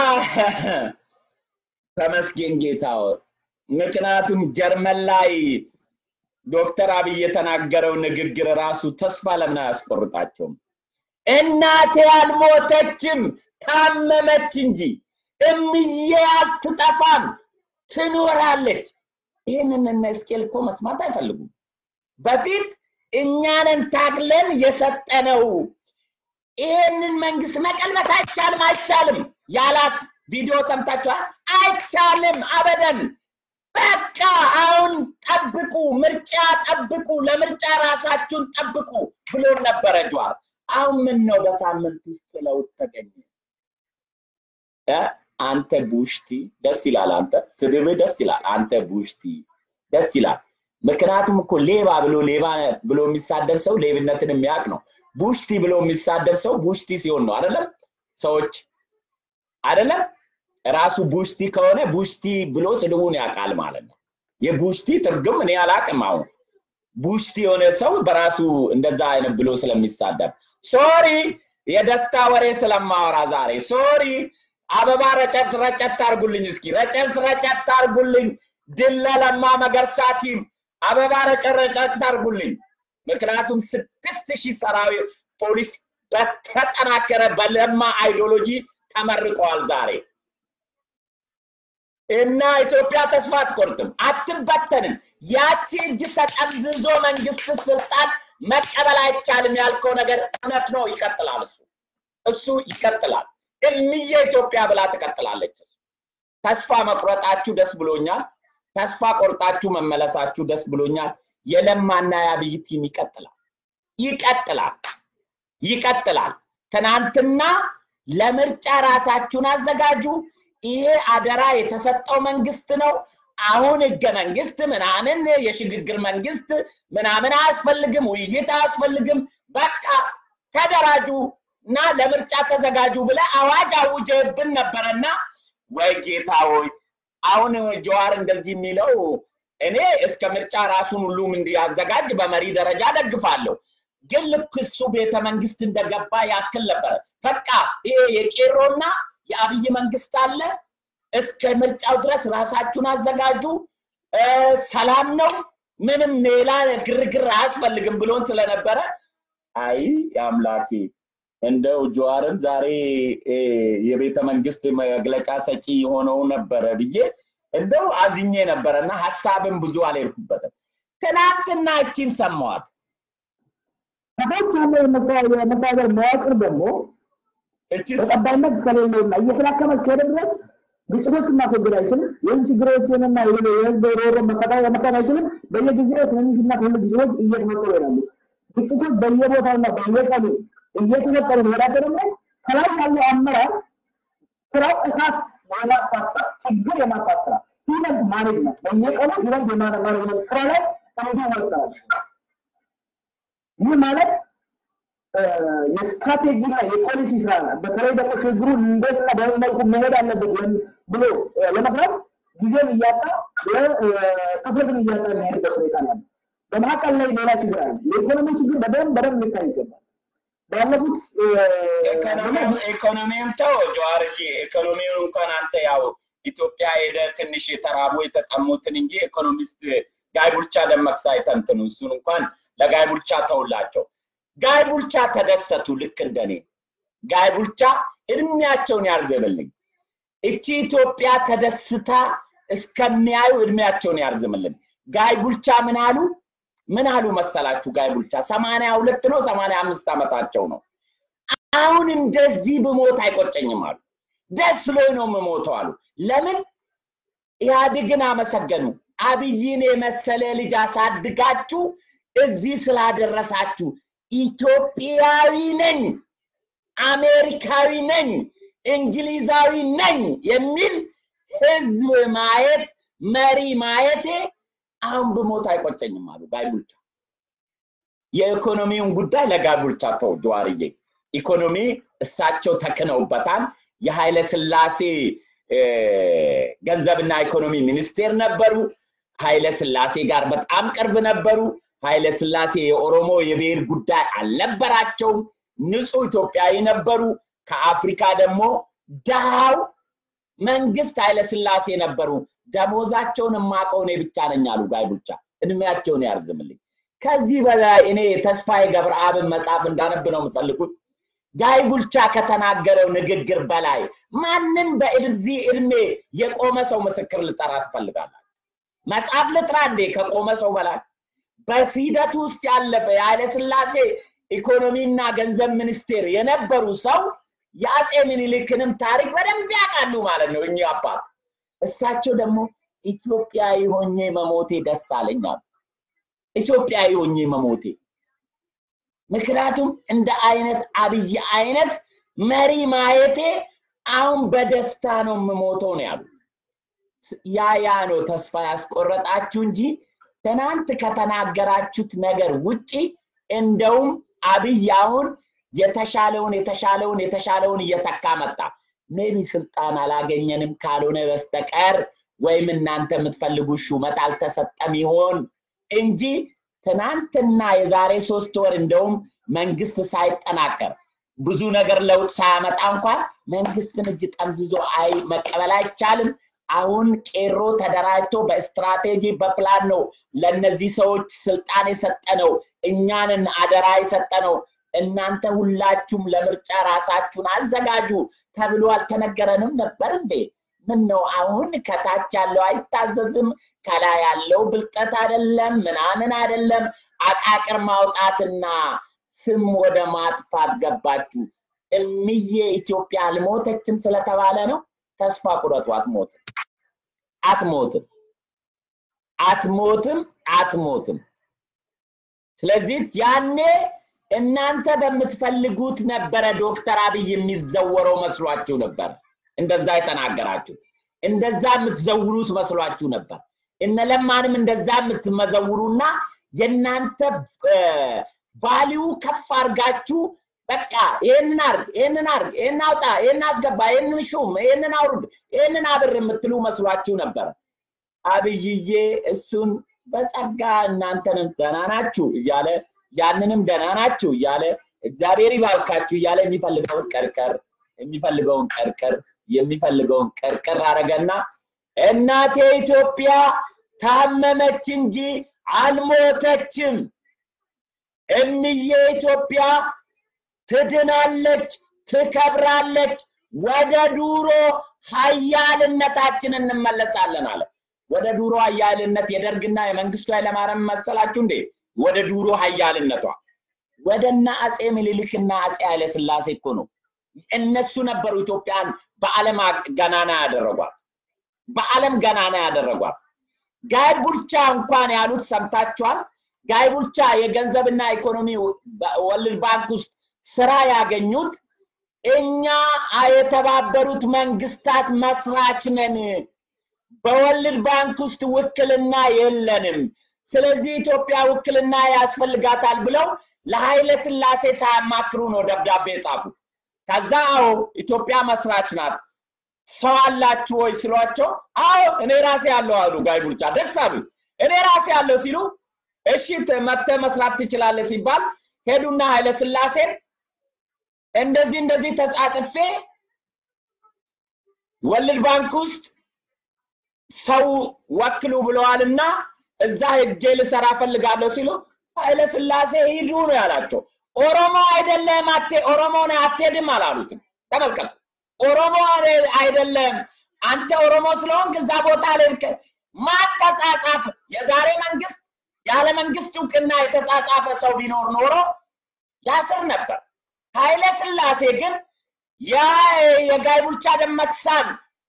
ተመስገን ጌታው ምክንያቱም ጀርመን ላይ ዶክተር አብይ የተናገረው ንግግር ራሱ ተስፋ ለምን አያስቆርጣቸውም? እናቴ አልሞተችም ታመመች እንጂ እምዬ አትጠፋም ትኖራለች። ይህንን እነ እስቄል እኮ መስማት አይፈልጉም። በፊት እኛንን ታግለን የሰጠነው ይህንን መንግስት መቀልበስ አይቻልም አይቻልም ያላት ቪዲዮ ሰምታችኋል። አይቻልም አበደን። በቃ አሁን ጠብቁ፣ ምርጫ ጠብቁ፣ ለምርጫ ራሳችሁን ጠብቁ ብሎ ነበረ ጀዋር። አሁን ምን ነው በሳምንት ውስጥ ለውጥ ተገኘ? አንተ ቡሽቲ ደስ ይላል። አንተ ስድብ ደስ ይላል። አንተ ቡሽቲ ደስ ይላል። ምክንያቱም እኮ ሌባ ብሎ ሌባ ብሎ የሚሳደብ ሰው ሌብነትን የሚያውቅ ነው። ቡሽቲ ብሎ የሚሳደብ ሰው ቡሽቲ ሲሆን ነው አይደለም? ሰዎች አይደለም ራሱ ቡሽቲ ከሆነ ቡሽቲ ብሎ ስድቡን ያውቃል ማለት ነው። የቡሽቲ ትርጉም እኔ አላቅም። አሁን ቡሽቲ የሆነ ሰው በራሱ እንደዛ አይነት ብሎ ስለሚሳደብ ሶሪ፣ የደስታ ወሬ ስለማወራ ዛሬ ሶሪ። አበባ ረጨት ረጨት አርጉልኝ እስኪ ረጨት ረጨት አርጉልኝ። ድል ለለማ መገርሳ ቲም አበባ ረጨት ረጨት አርጉልኝ። ምክንያቱም ስድስት ሺህ ሰራዊት ፖሊስ በተጠናከረ በለማ አይዲዮሎጂ ተመርቀዋል ዛሬ እና ኢትዮጵያ ተስፋ አትቆርጥም፣ አትበተንም። ያቺ እጅ ተጠምዝዞ መንግስት ስልጣን መቀበል አይቻልም ያልከው ነገር እውነት ነው። ይቀጥላል። እሱ እሱ ይቀጥላል። እምዬ ኢትዮጵያ ብላ ትቀጥላለች። ተስፋ መቁረጣችሁ ደስ ብሎኛል። ተስፋ ቆርጣችሁ መመለሳችሁ ደስ ብሎኛል። የለማና የአብይ ቲም ይቀጥላል፣ ይቀጥላል፣ ይቀጥላል። ትናንትና ለምርጫ ራሳችሁን አዘጋጁ። ይሄ አደራ የተሰጠው መንግስት ነው። አሁን ህገ መንግስት ምናምን የሽግግር መንግስት ምናምን አያስፈልግም፣ ውይይት አያስፈልግም። በቃ ተደራጁ እና ለምርጫ ተዘጋጁ ብለ አዋጅ አውጀብን ነበረና ወይ ጌታ ሆይ አሁን ጀዋር እንደዚህ የሚለው እኔ እስከ ምርጫ ራሱን ሁሉም እንዲያዘጋጅ በመሪ ደረጃ ደግፋለሁ። ግን ልክ እሱ ቤተ መንግስት እንደገባ ያክል ነበረ። በቃ ይሄ የቄሮና የአብይ መንግስት አለ፣ እስከ ምርጫው ድረስ ራሳችሁን አዘጋጁ፣ እ፣ ሰላም ነው፣ ምንም ሌላ ግርግር አያስፈልግም ብሎን ስለነበረ አይ አምላኬ እንደው ጀዋርም ዛሬ እ፣ የቤተ መንግስት መግለጫ ሰጪ የሆነው ነበረ ብዬ እንደው አዝኜ ነበረ እና ሀሳብን ብዙ አልሄድኩበትም። ትናንትና እቺን ሰማዋት። ከታች ያለው የመስተዳደር የመስተዳደር መዋቅር ደግሞ እቺስ ተቀባይነት እስከሌለውና እየተዳከመ እስከሄደ ድረስ ግጭቶችን ማስወገድ አይችልም። ይህን ችግሮችንና የህዝብ ሮሮ መፈታት መፍታት አይችልም። በየጊዜው ትንንሽና ትልቅ ግጭቶች እየተፈጠሩ ይሄዳሉ። ግጭቶች በየቦታውና በየቀኑ እየተፈጠሩ መሄዳቸው ደግሞ ከላይ ያለው አመራር ስራው እሳት የማጥፋት ስራ፣ ችግር የማጥፋት ስራ ኢቨንት ማኔጅመንት በየቀኑ ኢቨንት ማኔጅመንት ስራ ላይ እንዲወጣል። ይህ ማለት የስትራቴጂና የፖሊሲ ስራ በተለይ ደግሞ ችግሩ እንዴትና በምን መልኩ መሄድ አለበት ወይም ብሎ ለመስራት ጊዜም እያጣ ትኩረትን እያጣ የሚሄድበት ሁኔታ ነው። በመካከል ላይ ሌላ ችግር አለ። የኢኮኖሚ ችግር በደንብ በደንብ ሊታይ ይገባል። ባለፉት ኢኮኖሚውን ተው ጀዋር፣ እሺ ኢኮኖሚውን እንኳን አንተ ያው ኢትዮጵያ ሄደ ትንሽ የተራቡ የተጠሙትን እንጂ ኢኮኖሚስት ጋይ ቡልቻ ደመቅሳ አይተንትኑ እሱን እንኳን ለጋይ ቡልቻ ተውላቸው። ጋይ ቡልቻ ተደሰቱ ልክ እንደኔ። ጋይ ቡልቻ እድሜያቸውን ያርዝምልኝ። እቺ ኢትዮጵያ ተደስታ እስከሚያዩ እድሜያቸውን ያርዝምልን። ጋይ ቡልቻ ምን አሉ? ምን አሉ መሰላችሁ? ጋይ ቡልቻ ሰማንያ ሁለት ነው ሰማንያ አምስት ዓመታቸው ነው። አሁን እንደዚህ ብሞት አይቆጨኝም አሉ። ደስ ብሎኝ ነው የምሞተው አሉ። ለምን? ኢህአዴግን አመሰገኑ። አብይን የመሰለ ልጅ አሳድጋችሁ እዚህ ስላደረሳችሁ ኢትዮጵያዊ ነኝ፣ አሜሪካዊ ነኝ፣ እንግሊዛዊ ነኝ የሚል ህዝብ ማየት መሪ ማየቴ አሁን ብሞት አይቆጨኝም አሉ ጋይ ቡልቻ። የኢኮኖሚውን ጉዳይ ለጋይ ቡልቻ ተው ጀዋርዬ። ኢኮኖሚ እሳቸው ተክነውበታል። የኃይለ ስላሴ ገንዘብና ኢኮኖሚ ሚኒስቴር ነበሩ። ኃይለ ስላሴ ጋር በጣም ቅርብ ነበሩ። ኃይለ ስላሴ የኦሮሞ የብሔር ጉዳይ አልነበራቸውም። ንጹህ ኢትዮጵያዊ ነበሩ። ከአፍሪካ ደግሞ ድሃው መንግስት ኃይለ ስላሴ ነበሩ። ደሞዛቸውን የማውቀው እኔ ብቻ ነኝ አሉ ጋይ ቡልቻ። እድሜያቸውን ያርዝምልኝ። ከዚህ በላይ እኔ ተስፋዬ ገብረአብን መጽሐፍ እንዳነብ ነው የምፈልጉት። ጋይ ቡልቻ ከተናገረው ንግግር በላይ ማንን በዚህ እድሜ የቆመ ሰው ምስክር ልጠራ ትፈልጋላችሁ? መጽሐፍ ልጥራ እንዴ ከቆመ ሰው በላይ? በሂደቱ ውስጥ ያለፈ የኃይለ ስላሴ ኢኮኖሚና ገንዘብ ሚኒስቴር የነበሩ ሰው የአፄ ምኒልክንም ታሪክ በደንብ ያውቃሉ ማለት ነው እኚህ አባት። እሳቸው ደግሞ ኢትዮጵያዊ ሆኜ መሞቴ ደስ አለኝ አሉ። ኢትዮጵያዊ ሆኜ መሞቴ ምክንያቱም እንደ አይነት አብይ አይነት መሪ ማየቴ አሁን በደስታ ነው የምሞተው ነው ያሉት። ያ ያ ነው ተስፋ ያስቆረጣችሁ እንጂ ትናንት ከተናገራችሁት ነገር ውጪ እንደውም አብይ አሁን የተሻለውን የተሻለውን የተሻለውን እየተካ መጣ። ሜቢ ስልጣን አላገኘንም ካልሆነ በስተቀር ወይም እናንተ የምትፈልጉ ሹመት አልተሰጠም ይሆን እንጂ ትናንትና የዛሬ ሶስት ወር እንደውም መንግስት ሳይጠናከር ብዙ ነገር ለውጥ ሳያመጣ እንኳን መንግስትን እጅ ጠምዝዞ አይ መቀበል አይቻልም። አሁን ቄሮ ተደራጅቶ በስትራቴጂ በፕላን ነው ለነዚህ ሰዎች ስልጣን የሰጠነው፣ እኛንን አደራ የሰጠነው። እናንተ ሁላችሁም ለምርጫ ራሳችሁን አዘጋጁ ተብሎ አልተነገረንም ነበር እንዴ? ምን ነው አሁን ከታች ያለው አይታዘዝም፣ ከላይ ያለው ብልጠት አይደለም፣ ምናምን አይደለም። አቃቅር ማውጣትና ስም ወደ ማጥፋት ገባችሁ። እምዬ ኢትዮጵያ አልሞተችም ስለተባለ ነው። ተስፋ ቁረጡ፣ አትሞትም፣ አትሞትም፣ አትሞትም፣ አትሞትም። ስለዚህ ያኔ እናንተ በምትፈልጉት ነበረ ዶክተር አብይ የሚዘወረው መስሏችሁ ነበር። እንደዛ የተናገራችሁት እንደዛ የምትዘውሩት መስሏችሁ ነበር። እነ ለማንም እንደዛ የምትመዘውሩና የእናንተ ቫሊዩ ከፍ አድርጋችሁ በቃ ይህንን አርግ፣ ይህንን አርግ፣ ይህን አውጣ፣ ይህን አስገባ፣ ይህንን ሹም፣ ይህንን አውርድ፣ ይህንን አብር የምትሉ መስሏችሁ ነበር። አብይዬ እሱን በጸጋ እናንተንም ደህና ናችሁ እያለ ያንንም ደህና ናችሁ እያለ እግዚአብሔር ይባርካችሁ እያለ የሚፈልገውን ቀርቀር የሚፈልገውን ቀርቀር የሚፈልገውን ቀርቀር አረገና እናቴ ኢትዮጵያ ታመመች እንጂ አልሞተችም። እምዬ ኢትዮጵያ ትድናለች፣ ትከብራለች፣ ወደ ዱሮ ሀያልነታችን እንመለሳለን አለ። ወደ ዱሮ ሀያልነት የደርግና የመንግስቱ ኃይለማርያም መሰላችሁ እንዴ? ወደ ዱሮ ሀያልነቷ ወደና አጼ ምኒልክና አጼ ኃይለ ስላሴ እኮ ነው። እነሱ ነበሩ ኢትዮጵያን በዓለም ገናና ያደረጓት፣ በዓለም ገናና ያደረጓት። ጋይ ቡልቻ እንኳን ያሉት ሰምታችኋል። ጋይ ቡልቻ የገንዘብና ኢኮኖሚ ወርልድ ባንክ ውስጥ ስራ ያገኙት እኛ የተባበሩት መንግስታት መስራች ነን፣ በወርልድ ባንክ ውስጥ ውክልና የለንም፣ ስለዚህ ኢትዮጵያ ውክልና ያስፈልጋታል ብለው ለኃይለ ስላሴ ሳያማክሩ ነው ደብዳቤ የጻፉት። ከዛ አዎ ኢትዮጵያ መስራች ናት ሰው አላችሁ ወይ ስሏቸው፣ አዎ እኔ ራሴ ያለው አሉ ጋይ ቡልቻ። ደስ አሉ። እኔ ራሴ ያለው ሲሉ እሺ መጥተህ መስራት ትችላለህ ሲባል ሄዱና ኃይለ ስላሴን እንደዚህ እንደዚህ ተጻጥፌ ወርልድ ባንክ ውስጥ ሰው ወክሉ ብለዋልና እዛ ሄጄ ልሰራ ፈልጋለሁ ሲሉ ኃይለ ስላሴ ሂዱ ነው ያላቸው። ኦሮሞ አይደለም አቴ ኦሮሞ ነህ አትሄድም አላሉትም። ተመልከቱ። ኦሮሞ አይደለም አንተ ኦሮሞ ስለሆንክ እዛ ቦታ ላይ ማተጻጻፍ የዛሬ መንግስት ያለ መንግስት እውቅና የተጻጻፈ ሰው ቢኖር ኖሮ ያስር ነበር። ኃይለ ስላሴ ግን ያ የጋይ ቡልቻ ደመቅሳን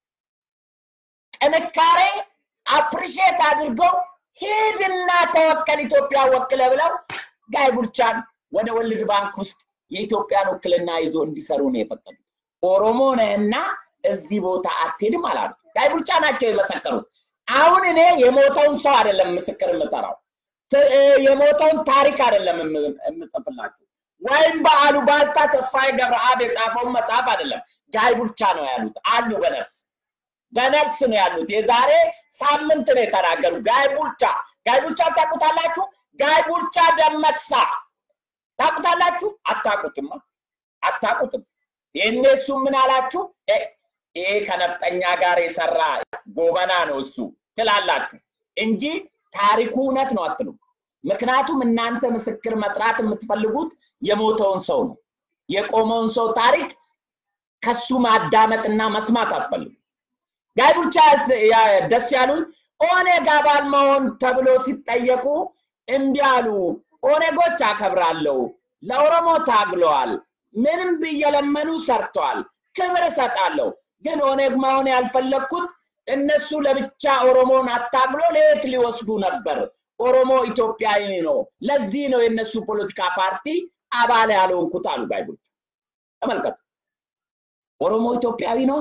ጥንካሬ አፕሪሼት አድርገው ሂድና ተወከል ኢትዮጵያ ወክለ ብለው ጋይ ቡልቻን ወደ ወርልድ ባንክ ውስጥ የኢትዮጵያን ውክልና ይዞ እንዲሰሩ ነው የፈቀዱት። ኦሮሞ ነህና እዚህ ቦታ አትሄድም አላሉ። ጋይ ቡልቻ ናቸው የመሰከሩት። አሁን እኔ የሞተውን ሰው አይደለም ምስክር የምጠራው፣ የሞተውን ታሪክ አይደለም የምጽፍላችሁ፣ ወይም በአሉ ባልታ ተስፋዬ ገብረአብ የጻፈውን መጽሐፍ አይደለም። ጋይ ቡልቻ ነው ያሉት አሉ በነፍስ በነፍስ ነው ያሉት። የዛሬ ሳምንት ነው የተናገሩ። ጋይ ቡልቻ ጋይ ቡልቻ ታውቁታላችሁ? ጋይ ቡልቻ ደመቅሳ ታውቁታላችሁ? አታውቁትማ፣ አታውቁትም። ይህኔ እሱ ምን አላችሁ? ይሄ ከነፍጠኛ ጋር የሰራ ጎበና ነው እሱ ትላላችሁ እንጂ ታሪኩ እውነት ነው አትሉ። ምክንያቱም እናንተ ምስክር መጥራት የምትፈልጉት የሞተውን ሰው ነው። የቆመውን ሰው ታሪክ ከሱ ማዳመጥና መስማት አትፈልጉ። ጋይ ቡልቻ ደስ ያሉኝ ኦኔግ አባል መሆን ተብሎ ሲጠየቁ እምቢ አሉ። ኦኔጎች አከብራለሁ፣ ለኦሮሞ ታግለዋል፣ ምንም ብየለመኑ ሰርተዋል፣ ክብር እሰጣለሁ። ግን ኦኔግ መሆን ያልፈለግኩት እነሱ ለብቻ ኦሮሞን አታግሎ ለየት ሊወስዱ ነበር። ኦሮሞ ኢትዮጵያዊ ነው። ለዚህ ነው የእነሱ ፖለቲካ ፓርቲ አባል ያልሆንኩት አሉ ጋይ ቡልቻ። ተመልከቱ፣ ኦሮሞ ኢትዮጵያዊ ነው።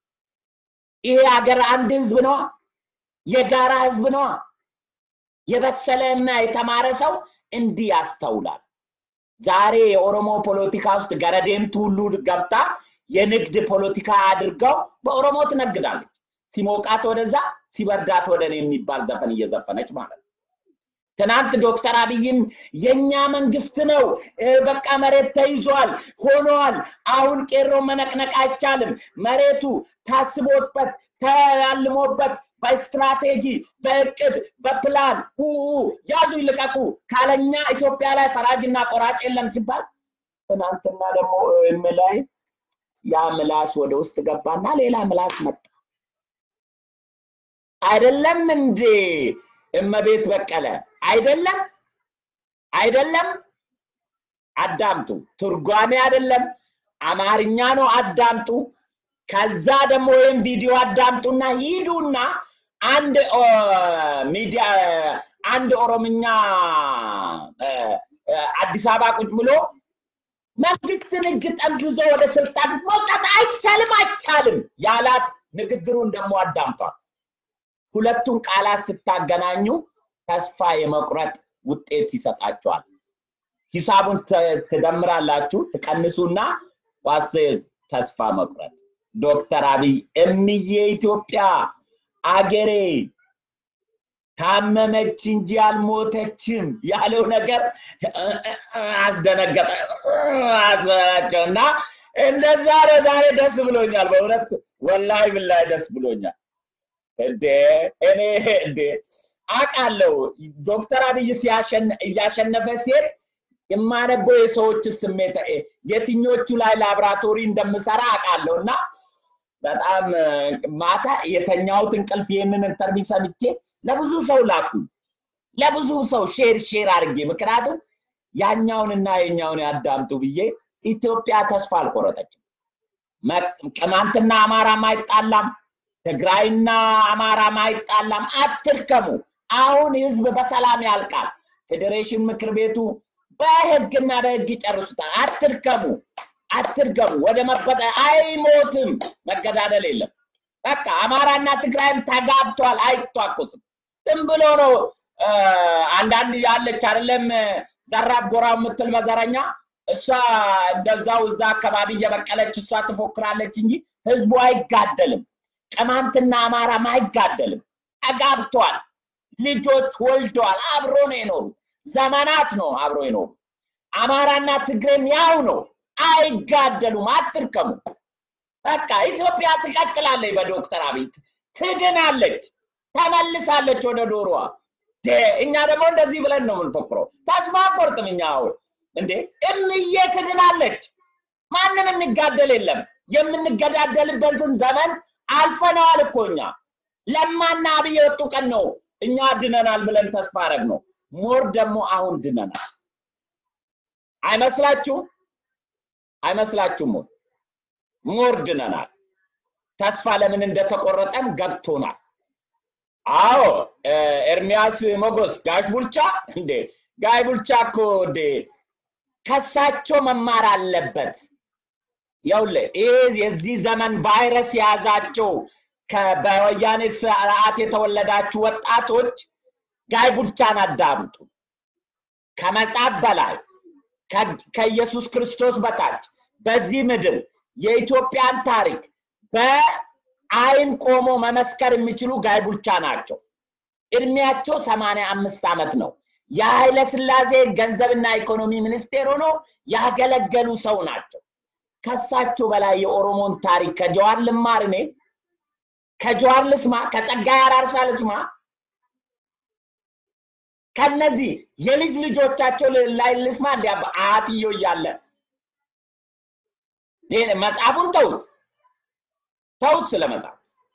ይሄ ሀገር አንድ ህዝብ ነው፣ የጋራ ህዝብ ነው። የበሰለ እና የተማረ ሰው እንዲህ ያስተውላል። ዛሬ የኦሮሞ ፖለቲካ ውስጥ ገረዴምቱ ሁሉ ገብታ የንግድ ፖለቲካ አድርገው በኦሮሞ ትነግዳለች። ሲሞቃት ወደዛ ሲበርዳት ወደ እኔ የሚባል ዘፈን እየዘፈነች ማለት ነው። ትናንት ዶክተር አብይም የኛ መንግስት ነው፣ በቃ መሬት ተይዟል ሆኗል። አሁን ቄሮ መነቅነቅ አይቻልም። መሬቱ ታስቦበት ተያልሞበት በስትራቴጂ በእቅድ በፕላን ውኡ ያዙ ይልቀቁ ካለኛ ኢትዮጵያ ላይ ፈራጅና ቆራጭ የለም ሲባል ትናንትና ደግሞ ላይ ያ ምላስ ወደ ውስጥ ገባና ሌላ ምላስ መጣ። አይደለም እንዴ እመቤት በቀለ አይደለም አይደለም። አዳምጡ። ትርጓሜ አይደለም አማርኛ ነው። አዳምጡ። ከዛ ደግሞ ወይም ቪዲዮ አዳምጡና ሂዱና አንድ ሚዲያ አንድ ኦሮምኛ አዲስ አበባ ቁጭ ብሎ መንግስትን እጅ ጠምዝዞ ወደ ስልጣን መውጣት አይቻልም አይቻልም ያላት ንግግሩን ደግሞ አዳምጧል። ሁለቱን ቃላት ስታገናኙ ተስፋ የመቁረጥ ውጤት ይሰጣቸዋል። ሂሳቡን ትደምራላችሁ፣ ትቀንሱና ዋሴዝ ተስፋ መቁረጥ። ዶክተር አብይ እምዬ ኢትዮጵያ አገሬ ታመመች እንጂ አልሞተችም ያለው ነገር አስደነገጠ አዘናቸው እና እንደዛ ነው። ዛሬ ደስ ብሎኛል። በእውነት ወላሂ ብላሂ ደስ ብሎኛል። እንዴ እኔ እንዴ አውቃለሁ ዶክተር አብይ ሲያሸን- እያሸነፈ ሴት የማነበው የሰዎችን ስሜት እ፣ የትኞቹ ላይ ላብራቶሪ እንደምሰራ አውቃለሁ እና በጣም እ፣ ማታ የተኛሁት እንቅልፍ ይህንን ኢንተርቪው ሰምቼ ለብዙ ሰው ላኩ ለብዙ ሰው ሼር ሼር አድርጌ ምክንያቱም ያኛውንና የኛውን ያዳምጡ ብዬ ኢትዮጵያ ተስፋ አልቆረጠችም። መ- ቅማንትና አማራም አይጣላም፣ ትግራይና አማራም አይጣላም። አትርከሙ። አሁን ህዝብ በሰላም ያልቃል። ፌዴሬሽን ምክር ቤቱ በህግና በህግ ይጨርሱታል። አትርከሙ፣ አትርገሙ። ወደ መበጠ አይሞትም። መገዳደል የለም። በቃ አማራና ትግራይም ተጋብቷል፣ አይቷኩስም። ዝም ብሎ ነው እ፣ አንዳንድ ያለች አይደለም ዘራፍ ጎራ የምትል መዘረኛ እሷ እንደዛው እዛ አካባቢ እየበቀለች እሷ ትፎክራለች እንጂ ህዝቡ አይጋደልም። ቅማንትና አማራም አይጋደልም። ተጋብቷል፣ ልጆች ወልደዋል፣ አብሮ ነው የኖሩ ዘመናት ነው አብሮ የኖሩ። አማራና ትግሬም ያው ነው፣ አይጋደሉም። አትርከሙ። በቃ ኢትዮጵያ ትቀጥላለች። በዶክተር አብይ ትድናለች፣ ተመልሳለች ወደ ዶሮዋ። ዴ፣ እኛ ደግሞ እንደዚህ ብለን ነው የምንፎክረው። ተስፋ አንቆርጥም። እኛ አሁን እንዴ እምዬ ትድናለች። ማንም የሚጋደል የለም። የምንገዳደልበትን ዘመን አልፈነዋል እኮ እኛ። ለማና አብይ የወጡ ቀን ነው እኛ ድነናል ብለን ተስፋ አረግ ነው። ሞር ደግሞ አሁን ድነናል። አይመስላችሁም? አይመስላችሁም? ወይ? ሞር ድነናል። ተስፋ ለምን እንደተቆረጠም ገብቶናል። አዎ እ፣ ኤርሚያስ ሞጎስ ጋሽ ቡልቻ እንዴ ጋሽ ቡልቻ እኮ እንዴ ከሳቸው መማር አለበት። ይኸውልህ ይህ የዚህ ዘመን ቫይረስ የያዛቸው ከ- በወያኔ ስርዓት የተወለዳችሁ ወጣቶች ጋይ ቡልቻን አዳምጡ። ከመጽሐፍ በላይ ከ- ከኢየሱስ ክርስቶስ በታች በዚህ ምድር የኢትዮጵያን ታሪክ በአይን ቆሞ መመስከር የሚችሉ ጋይ ቡልቻ ናቸው። እድሜያቸው ሰማንያ አምስት ዓመት ነው። የኃይለ ሥላሴ ገንዘብና ኢኮኖሚ ሚኒስቴር ሆኖ ያገለገሉ ሰው ናቸው። ከሳቸው በላይ የኦሮሞን ታሪክ ከጀዋር ልማር እኔ ከጀዋር ልስማ፣ ከጸጋዬ አራርሳ ልስማ፣ ከነዚህ የልጅ ልጆቻቸው ል- ላይ ልስማ። እንዲ አያትዮ እያለ ይሄን መጽሐፉን ተውት ተውት ስለ መጽሐፍ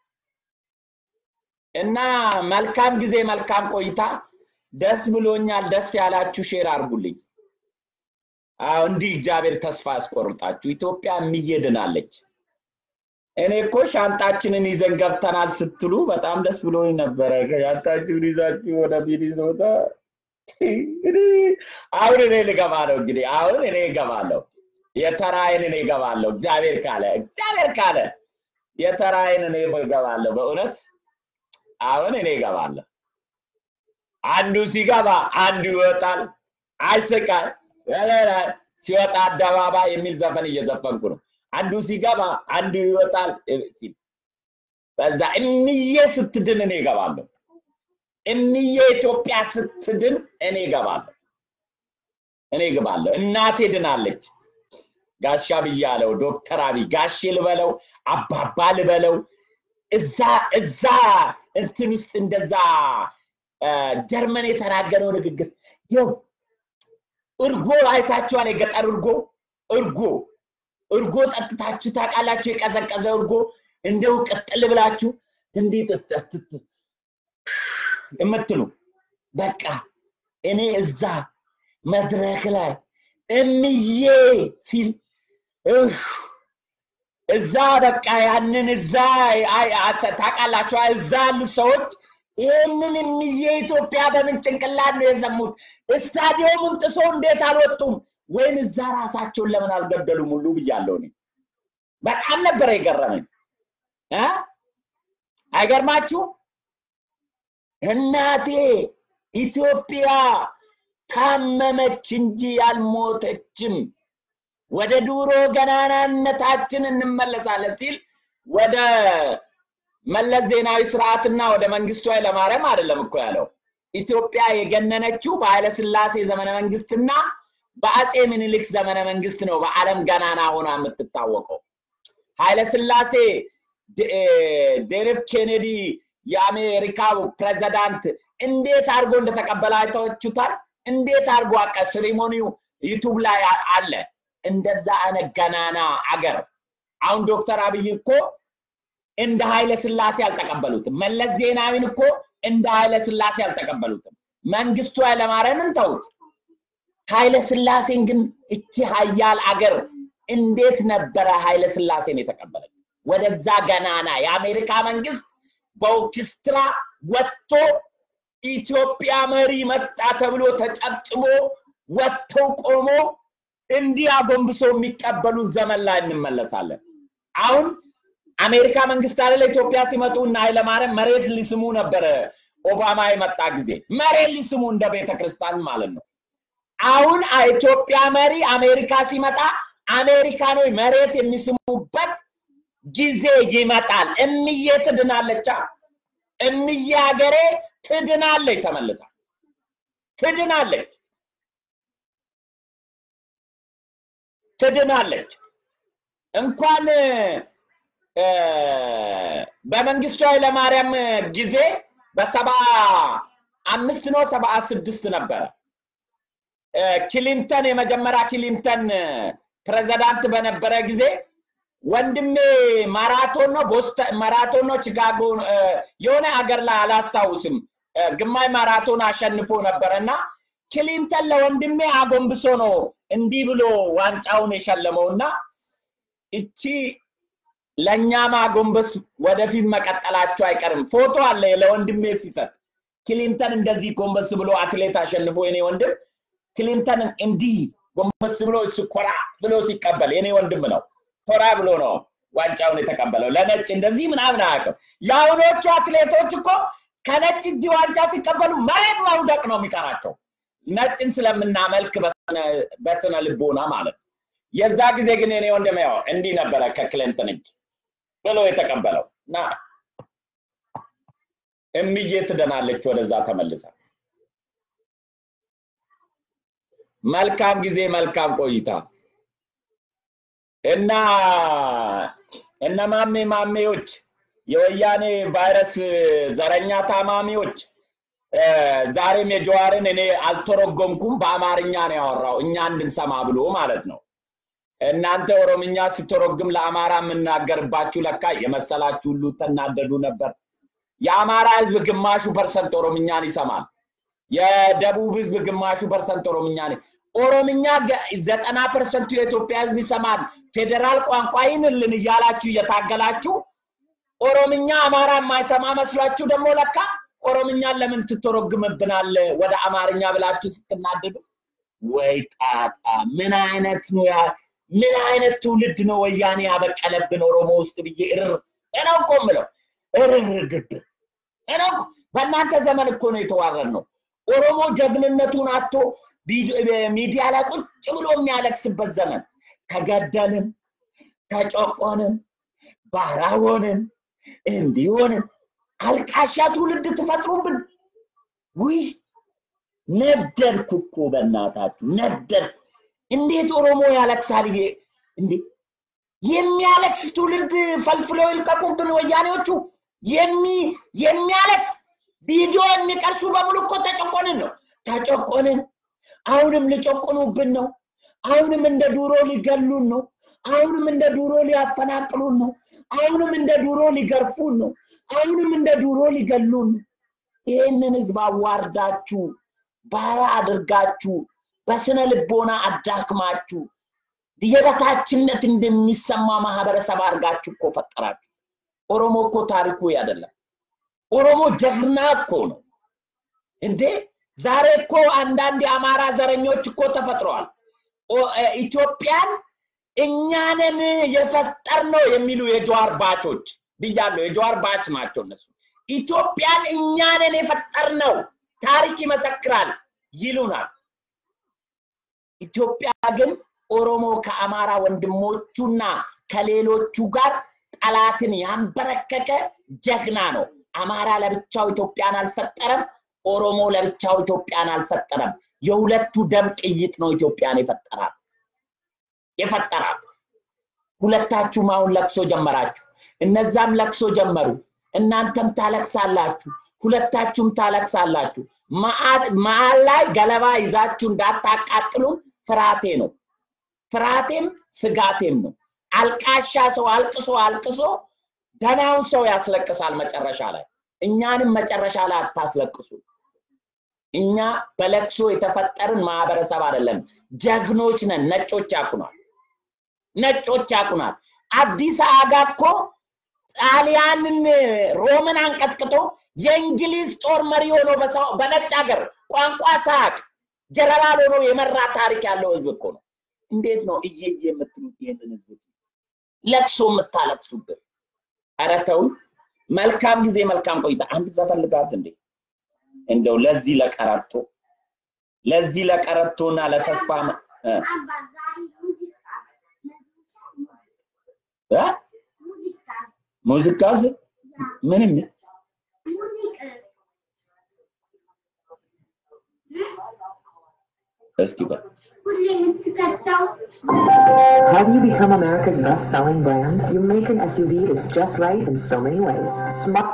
እና መልካም ጊዜ መልካም ቆይታ። ደስ ብሎኛል። ደስ ያላችሁ ሼር አድርጉልኝ። አዎ እንዲህ እግዚአብሔር ተስፋ ያስቆርጣችሁ። ኢትዮጵያ እየድናለች። እኔ እኮ ሻንጣችንን ይዘን ገብተናል ስትሉ በጣም ደስ ብሎኝ ነበረ። ሻንጣችሁን ይዛችሁ ወደ ሚኒሶታ እንግዲህ አሁን እኔ ልገባ ነው። እንግዲህ አሁን እኔ እገባለሁ። የተራይን እኔ እገባለሁ። እግዚአብሔር ካለ እግዚአብሔር ካለ የተራይን እኔ እገባለሁ። በእውነት አሁን እኔ እገባለሁ። አንዱ ሲገባ አንዱ ይወጣል። አይስቃል ሲወጣ አደባባይ የሚል ዘፈን እየዘፈንኩ ነው። አንዱ ሲገባ አንዱ ይወጣል ሲል በዛ እምዬ ስትድን እኔ እገባለሁ። እምዬ ኢትዮጵያ ስትድን እኔ እገባለሁ። እኔ እገባለሁ። እናቴ ድናለች። ጋሻ ብያለው ዶክተር አብይ ጋሼ ልበለው አባባ ልበለው እዛ እዛ እንትን ውስጥ እንደዛ እ፣ ጀርመን የተናገረው ንግግር ይኸው እርጎ አይታችኋል? የገጠር እርጎ እርጎ እርጎ ጠጥታችሁ ታውቃላችሁ? የቀዘቀዘ እርጎ እንደው ቅጥል ብላችሁ እንዲህ ጥጥት የምትሉ በቃ እኔ እዛ መድረክ ላይ እምዬ ሲል እህ፣ እዛ በቃ ያንን እዛ አይ፣ አተ- ታውቃላችሁ እዛ ያሉ ሰዎች ይህንን እምዬ ኢትዮጵያ በምን ጭንቅላት ነው የሰሙት? ስታዲየሙን ጥሶ እንዴት አልወጡም? ወይም እዛ ራሳቸውን ለምን አልገደሉም ሁሉ ብያለሁ እኔ። በጣም ነበረ የገረመኝ እ አይገርማችሁ? እናቴ ኢትዮጵያ ታመመች እንጂ አልሞተችም። ወደ ድሮ ገናናነታችን እንመለሳለን ሲል ወደ መለስ ዜናዊ ስርዓትና ወደ መንግስቱ ኃይለማርያም አይደለም እኮ ያለው ኢትዮጵያ የገነነችው በኃይለ ስላሴ ዘመነ መንግስትና በአጼ ምኒልክ ዘመነ መንግስት ነው በአለም ገናና ሆና የምትታወቀው። ኃይለ ስላሴ ዴሬፍ ኬኔዲ የአሜሪካው ፕሬዚዳንት እንዴት አድርጎ እንደተቀበለ አይታችሁታል። እንዴት አድርጎ አቀ ሴሪሞኒው ዩቱብ ላይ አለ። እንደዛ አይነት ገናና አገር አሁን ዶክተር አብይ እኮ እንደ ኃይለ ስላሴ አልተቀበሉትም። መለስ ዜናዊን እኮ እንደ ኃይለ ስላሴ አልተቀበሉትም። መንግስቱ ኃይለማርያምን ተውት። ኃይለ ስላሴን ግን እቺ ሀያል አገር እንዴት ነበረ ኃይለ ስላሴን የተቀበለች? ወደዛ ገናና የአሜሪካ መንግስት በኦርኬስትራ ወጥቶ ኢትዮጵያ መሪ መጣ ተብሎ ተጨብጭቦ ወጥተው ቆሞ እንዲህ አጎንብሶ የሚቀበሉት ዘመን ላይ እንመለሳለን። አሁን አሜሪካ መንግስት አለ ኢትዮጵያ ሲመጡ እና ኃይለማርያም መሬት ሊስሙ ነበረ። ኦባማ የመጣ ጊዜ መሬት ሊስሙ እንደ ቤተ ክርስቲያን ማለት ነው። አሁን ኢትዮጵያ መሪ አሜሪካ ሲመጣ አሜሪካኖች መሬት የሚስሙበት ጊዜ ይመጣል። እምዬ ትድናለቻ። እምዬ ሀገሬ ትድናለች፣ ተመልሳ ትድናለች፣ ትድናለች። እንኳን በመንግስቱ ኃይለማርያም ጊዜ በሰባ አምስት ነው ሰባ ስድስት ነበረ ክሊንተን የመጀመሪያ ክሊንተን ፕሬዚዳንት በነበረ ጊዜ ወንድሜ ማራቶን ነው ቦስተን ማራቶን ነው ቺካጎ የሆነ ሀገር ላይ አላስታውስም ግማሽ ማራቶን አሸንፎ ነበረ እና ክሊንተን ለወንድሜ አጎንብሶ ነው እንዲህ ብሎ ዋንጫውን የሸለመው እና እቺ ለእኛም አጎንበስ ወደፊት መቀጠላቸው አይቀርም። ፎቶ አለ ለወንድሜ ሲሰጥ ክሊንተን እንደዚህ ጎንበስ ብሎ አትሌት አሸንፎ የኔ ወንድም ክሊንተን እንዲህ ጎንበስ ብሎ እሱ ኮራ ብሎ ሲቀበል የኔ ወንድም ነው። ኮራ ብሎ ነው ዋንጫውን የተቀበለው። ለነጭ እንደዚህ ምናምን አያውቅም። የአሁኖቹ አትሌቶች እኮ ከነጭ እጅ ዋንጫ ሲቀበሉ መሬት መውደቅ ነው የሚቀራቸው። ነጭን ስለምናመልክ በስነ ልቦና ማለት ነው። የዛ ጊዜ ግን የኔ ወንድም ያው እንዲህ ነበረ ከክሊንተን እጅ ብሎ የተቀበለው እና እምዬ ትደናለች ወደዛ ተመልሳ። መልካም ጊዜ፣ መልካም ቆይታ እና እነ ማሜ ማሜዎች የወያኔ ቫይረስ ዘረኛ ታማሚዎች ዛሬም የጀዋርን እኔ አልተረጎምኩም፣ በአማርኛ ነው ያወራው እኛ እንድንሰማ ብሎ ማለት ነው። እናንተ ኦሮምኛ ስትረጉም ለአማራ የምናገርባችሁ ለካ የመሰላችሁ ሁሉ ተናደዱ ነበር። የአማራ ህዝብ ግማሹ ፐርሰንት ኦሮምኛን ይሰማል። የደቡብ ህዝብ ግማሹ ፐርሰንት ኦሮምኛን ኦሮምኛ ዘጠና ፐርሰንቱ የኢትዮጵያ ህዝብ ይሰማል። ፌዴራል ቋንቋ ይንልን እያላችሁ እየታገላችሁ ኦሮምኛ አማራ የማይሰማ መስሏችሁ ደግሞ ለካ ኦሮምኛን ለምን ትተረጉምብናል ወደ አማርኛ ብላችሁ ስትናደዱ፣ ወይ ጣጣ! ምን አይነት ነው ያ ምን አይነት ትውልድ ነው ወያኔ ያበቀለብን ኦሮሞ ውስጥ ብዬ እርር እኔ እኮ የምለው እርር ድብር እኔ እኮ በእናንተ ዘመን እኮ ነው የተዋረድ ነው። ኦሮሞ ጀግንነቱን አቶ ሚዲያ ላይ ቁጭ ብሎ የሚያለቅስበት ዘመን ተገደልን፣ ተጨቆንን፣ ባራ ሆንን፣ እንዲሆንን አልቃሻ ትውልድ ትፈጥሩብን። ውይ ነደድኩ እኮ በእናታችሁ ነደድኩ። እንዴት ኦሮሞ ያለቅሳል? ይሄ እንዴ የሚያለቅስ ትውልድ ፈልፍለው ይልቀቁብን ወያኔዎቹ። የሚ የሚያለቅስ ቪዲዮ የሚቀርሱ በሙሉ እኮ ተጨቆንን ነው ተጨቆንን። አሁንም ሊጨቁኑብን ነው። አሁንም እንደ ዱሮ ሊገሉን ነው። አሁንም እንደ ዱሮ ሊያፈናቅሉን ነው። አሁንም እንደ ዱሮ ሊገርፉን ነው። አሁንም እንደ ዱሮ ሊገሉን ነው። ይህንን ህዝብ አዋርዳችሁ ባራ አድርጋችሁ በስነ ልቦና አዳክማችሁ የበታችነት እንደሚሰማ ማህበረሰብ አድርጋችሁ እኮ ፈጠራችሁ። ኦሮሞ እኮ ታሪኩ አይደለም። ኦሮሞ ጀግና እኮ ነው እንዴ! ዛሬ እኮ አንዳንድ የአማራ ዘረኞች እኮ ተፈጥረዋል። ኢትዮጵያን እኛንን የፈጠር ነው የሚሉ የጀዋር ባቾች ብያለሁ። የጀዋር ባች ናቸው እነሱ። ኢትዮጵያን እኛንን የፈጠር ነው ታሪክ ይመሰክራል ይሉናል። ኢትዮጵያ ግን ኦሮሞ ከአማራ ወንድሞቹና ከሌሎቹ ጋር ጠላትን ያንበረከከ ጀግና ነው። አማራ ለብቻው ኢትዮጵያን አልፈጠረም። ኦሮሞ ለብቻው ኢትዮጵያን አልፈጠረም። የሁለቱ ደም ቅይጥ ነው ኢትዮጵያን የፈጠራት የፈጠራት። ሁለታችሁም አሁን ለቅሶ ጀመራችሁ፣ እነዛም ለቅሶ ጀመሩ። እናንተም ታለቅሳላችሁ፣ ሁለታችሁም ታለቅሳላችሁ። መሀል ላይ ገለባ ይዛችሁ እንዳታቃጥሉን ፍርሃቴ ነው። ፍርሃቴም ስጋቴም ነው። አልቃሻ ሰው አልቅሶ አልቅሶ ደናውን ሰው ያስለቅሳል መጨረሻ ላይ። እኛንም መጨረሻ ላይ አታስለቅሱ። እኛ በለቅሶ የተፈጠርን ማህበረሰብ አይደለም፣ ጀግኖች ነን። ነጮች ያቁናል፣ ነጮች ያቁናል። አዲስ አጋ እኮ ጣሊያንን ሮምን አንቀጥቅጦ የእንግሊዝ ጦር መሪ ሆኖ በነጭ ሀገር ቋንቋ ሳቅ ጀነራል ሆኖ የመራ ታሪክ ያለው ህዝብ እኮ ነው። እንዴት ነው እየየ የምትሉት ይህንን ህዝብ ለቅሶ የምታለቅሱበት? ኧረ ተው። መልካም ጊዜ፣ መልካም ቆይታ። አንድ ዘፈን ልጋት እንዴ እንደው ለዚህ ለቀረርቶ ለዚህ ለቀረርቶና ለተስፋ ሙዚቃ ምንም እስኪ በል How do you become America's best selling brand? You make an SUV that's just right in so many ways. Smart.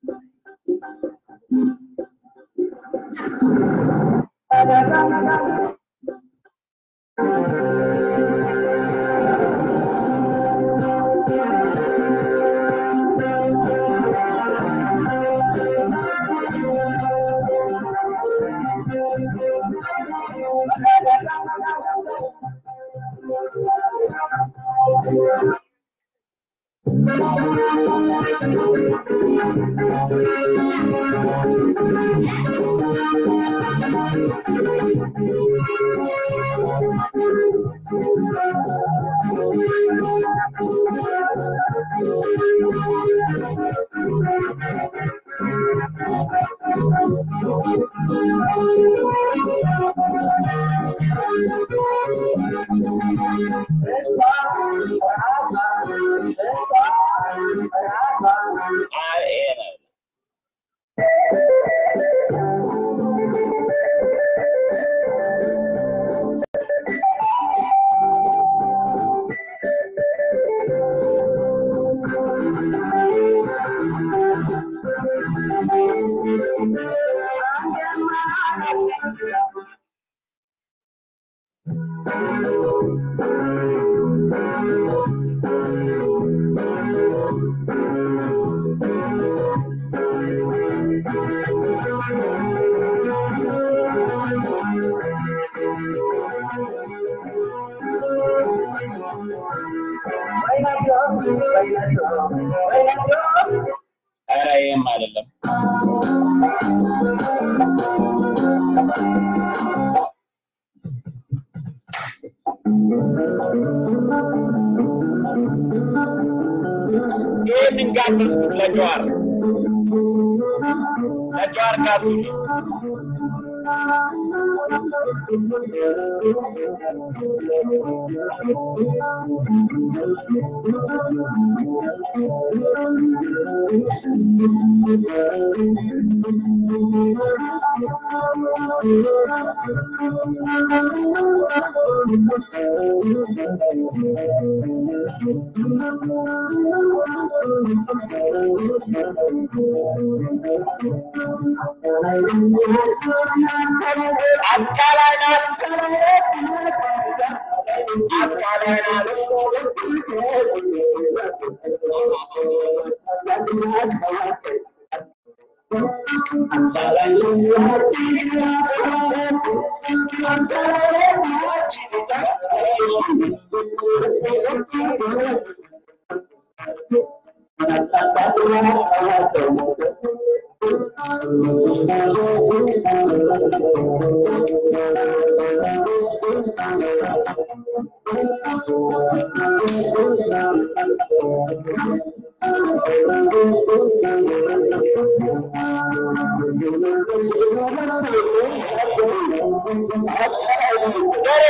ኧረ ይህም አይደለም። ይህንን ጋበዝኩት ለጀዋር ለጀዋር ጋብዙት። አቃላይ ናት፣ አቃላይ ናት። ገሬ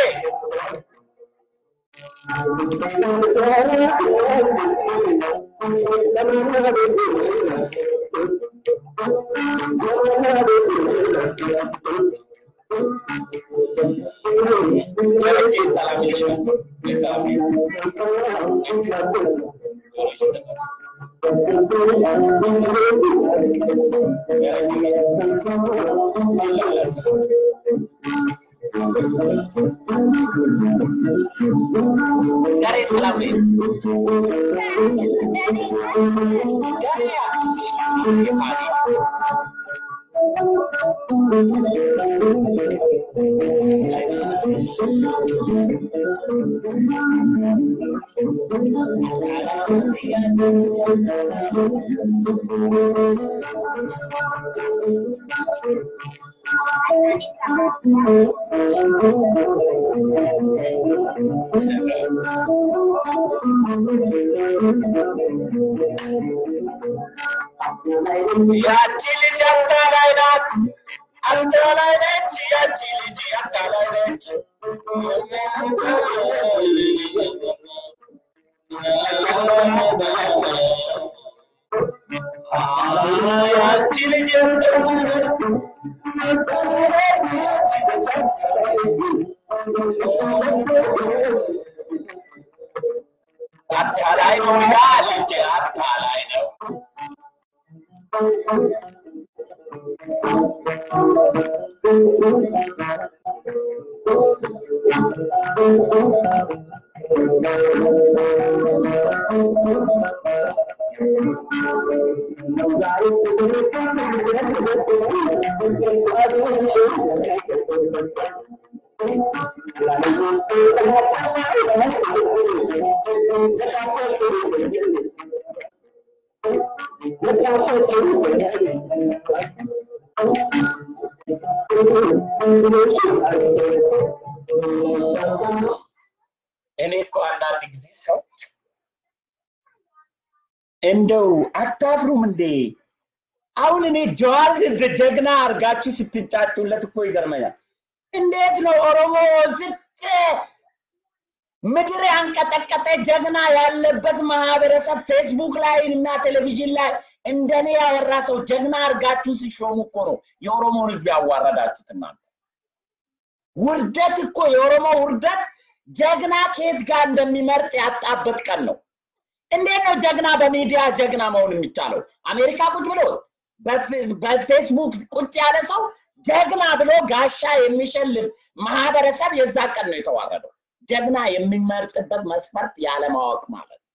Thank you. ደረጀ ሰላም ይልሻል። የሰላም ጆሮሽ ነበር። ጋሬ ሰላም ነኝ። ጋሬ አክስትሽ ናት የፋኒ ያቺ ልጅ አታላይ ናት፣ አታላይ ነች። ያቺ ልጅ አታላይ ነች። ያቺ ልጅ አታላይ ነች፣ ያቺ ልጅ አታላይ አታላይ ነው ይላል እንጂ አታላይ ነው። እኔ እኮ አንዳንድ ጊዜ ሰው እንደው አታፍሩም እንዴ? አሁን እኔ ጀዋር እንደ ጀግና አድርጋችሁ ስትንጫጩለት እኮ ይገርመኛል። እንዴት ነው ኦሮሞ ዝቅ ምድር ያንቀጠቀጠ ጀግና ያለበት ማህበረሰብ ፌስቡክ ላይ እና ቴሌቪዥን ላይ እንደኔ ያወራ ሰው ጀግና አድርጋችሁ ሲሾሙ እኮ ነው የኦሮሞን ህዝብ ያዋረዳችሁት እናንተ። ውርደት እኮ የኦሮሞ ውርደት ጀግና ከየት ጋር እንደሚመርጥ ያጣበት ቀን ነው። እንዴት ነው ጀግና በሚዲያ ጀግና መሆን የሚቻለው? አሜሪካ ቁጭ ብሎ በፌ- በፌስቡክ ቁጭ ያለ ሰው ጀግና ብሎ ጋሻ የሚሸልም ማህበረሰብ የዛ ቀን ነው የተዋረደው። ጀግና የሚመርጥበት መስፈርት ያለማወቅ ማለት ነው።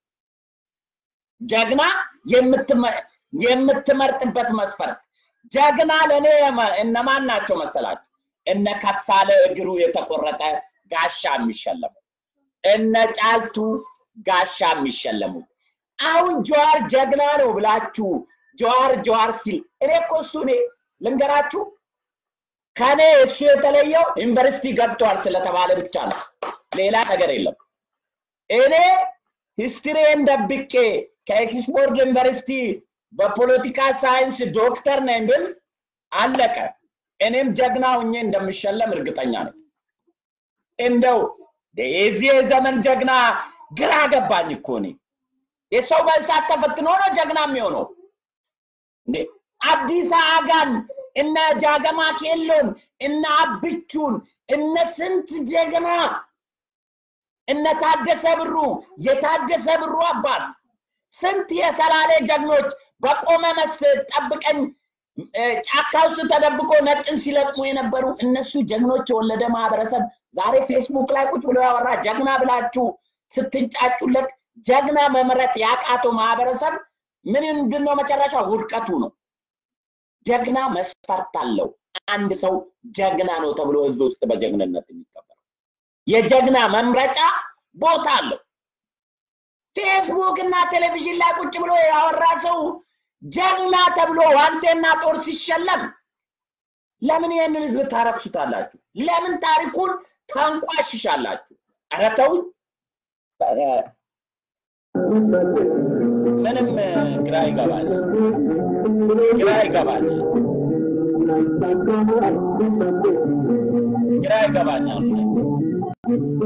ጀግና የምትመ- የምትመርጥበት መስፈርት ጀግና ለእኔ የመ- እነማን ናቸው መሰላችሁ? እነ ከፋለ እግሩ የተቆረጠ ጋሻ የሚሸለሙ እነ ጫልቱ ጋሻ የሚሸለሙት። አሁን ጀዋር ጀግና ነው ብላችሁ ጀዋር ጀዋር ሲል እኔ እኮ እሱ እኔ ልንገራችሁ ከኔ እሱ የተለየው ዩኒቨርሲቲ ገብተዋል ስለተባለ ብቻ ነው። ሌላ ነገር የለም። እኔ ሂስትሪን ደብቄ ከኤክስፎርድ ዩኒቨርሲቲ በፖለቲካ ሳይንስ ዶክተር ነኝ ብል አለቀ። እኔም ጀግና ሁኜ እንደምሸለም እርግጠኛ ነኝ። እንደው የዚህ የዘመን ጀግና ግራ ገባኝ እኮ እኔ። የሰው በእሳት ተፈትኖ ነው ጀግና የሚሆነው እንዴ? አብዲሳ አጋን እነ ጃገማ ኬሎን እነ አብቹን እነ ስንት ጀግና እነ ታደሰ ብሩ የታደሰ ብሩ አባት ስንት የሰላሌ ጀግኖች በቆመ መስ ጠብቀኝ እ፣ ጫካ ውስጥ ተደብቆ ነጭን ሲለቅሙ የነበሩ እነሱ ጀግኖች የወለደ ማህበረሰብ ዛሬ ፌስቡክ ላይ ቁጭ ብሎ ያወራ ጀግና ብላችሁ ስትንጫጩለት ጀግና መምረጥ ያቃተው ማህበረሰብ ምን ምንድን ነው መጨረሻ ውድቀቱ ነው። ጀግና መስፈርት አለው። አንድ ሰው ጀግና ነው ተብሎ ህዝብ ውስጥ በጀግንነት የሚቀበለው የጀግና መምረጫ ቦታ አለው። ፌስቡክ እና ቴሌቪዥን ላይ ቁጭ ብሎ ያወራ ሰው ጀግና ተብሎ ዋንቴና ጦር ሲሸለም ለምን ይህንን ህዝብ ታረክሱታላችሁ? ለምን ታሪኩን ታንቋሽሻላችሁ? ኧረ ተውኝ። ኧረ ምንም እ፣ ግራ ይገባል፣ ግራ ይገባል፣ ግራ ይገባኛል። እውነት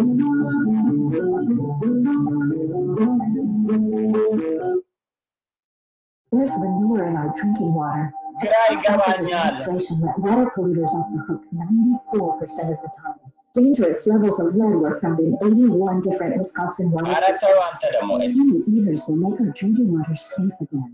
Here's manure in our drinking water. ግራ ይገባኛል። Legislation let water polluters off the hook 94% of the time. Dangerous levels of lead were found in 81 different Wisconsin water ኧረ ተው systems. አንተ ደግሞ እሺ። New meters will make our drinking water safe again.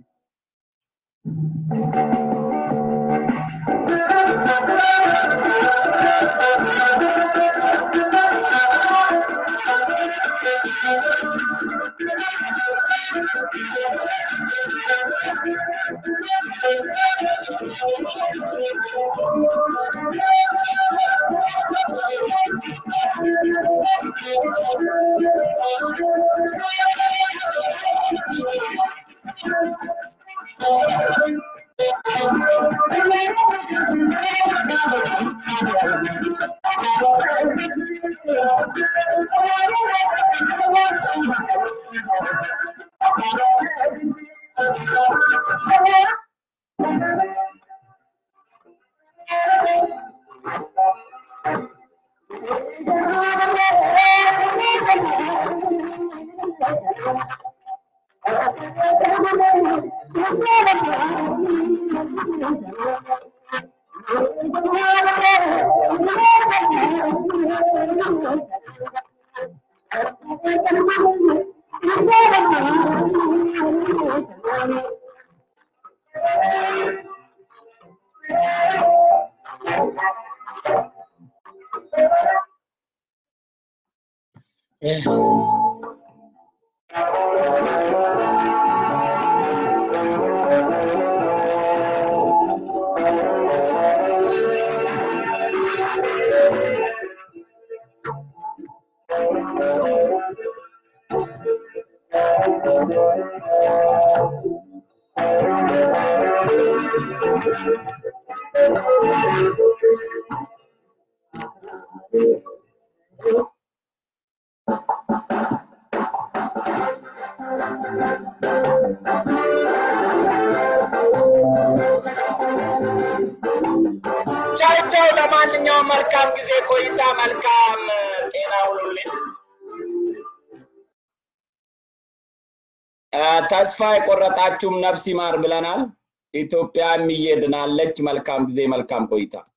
ቻው ቻው። ለማንኛውም መልካም ጊዜ ቆይታ፣ መልካም ጤና ሁኑልኝ። አ፣ ተስፋ የቆረጣችሁም ነፍስ ይማር ብለናል። ኢትዮጵያም እየድናለች። መልካም ጊዜ፣ መልካም ቆይታ።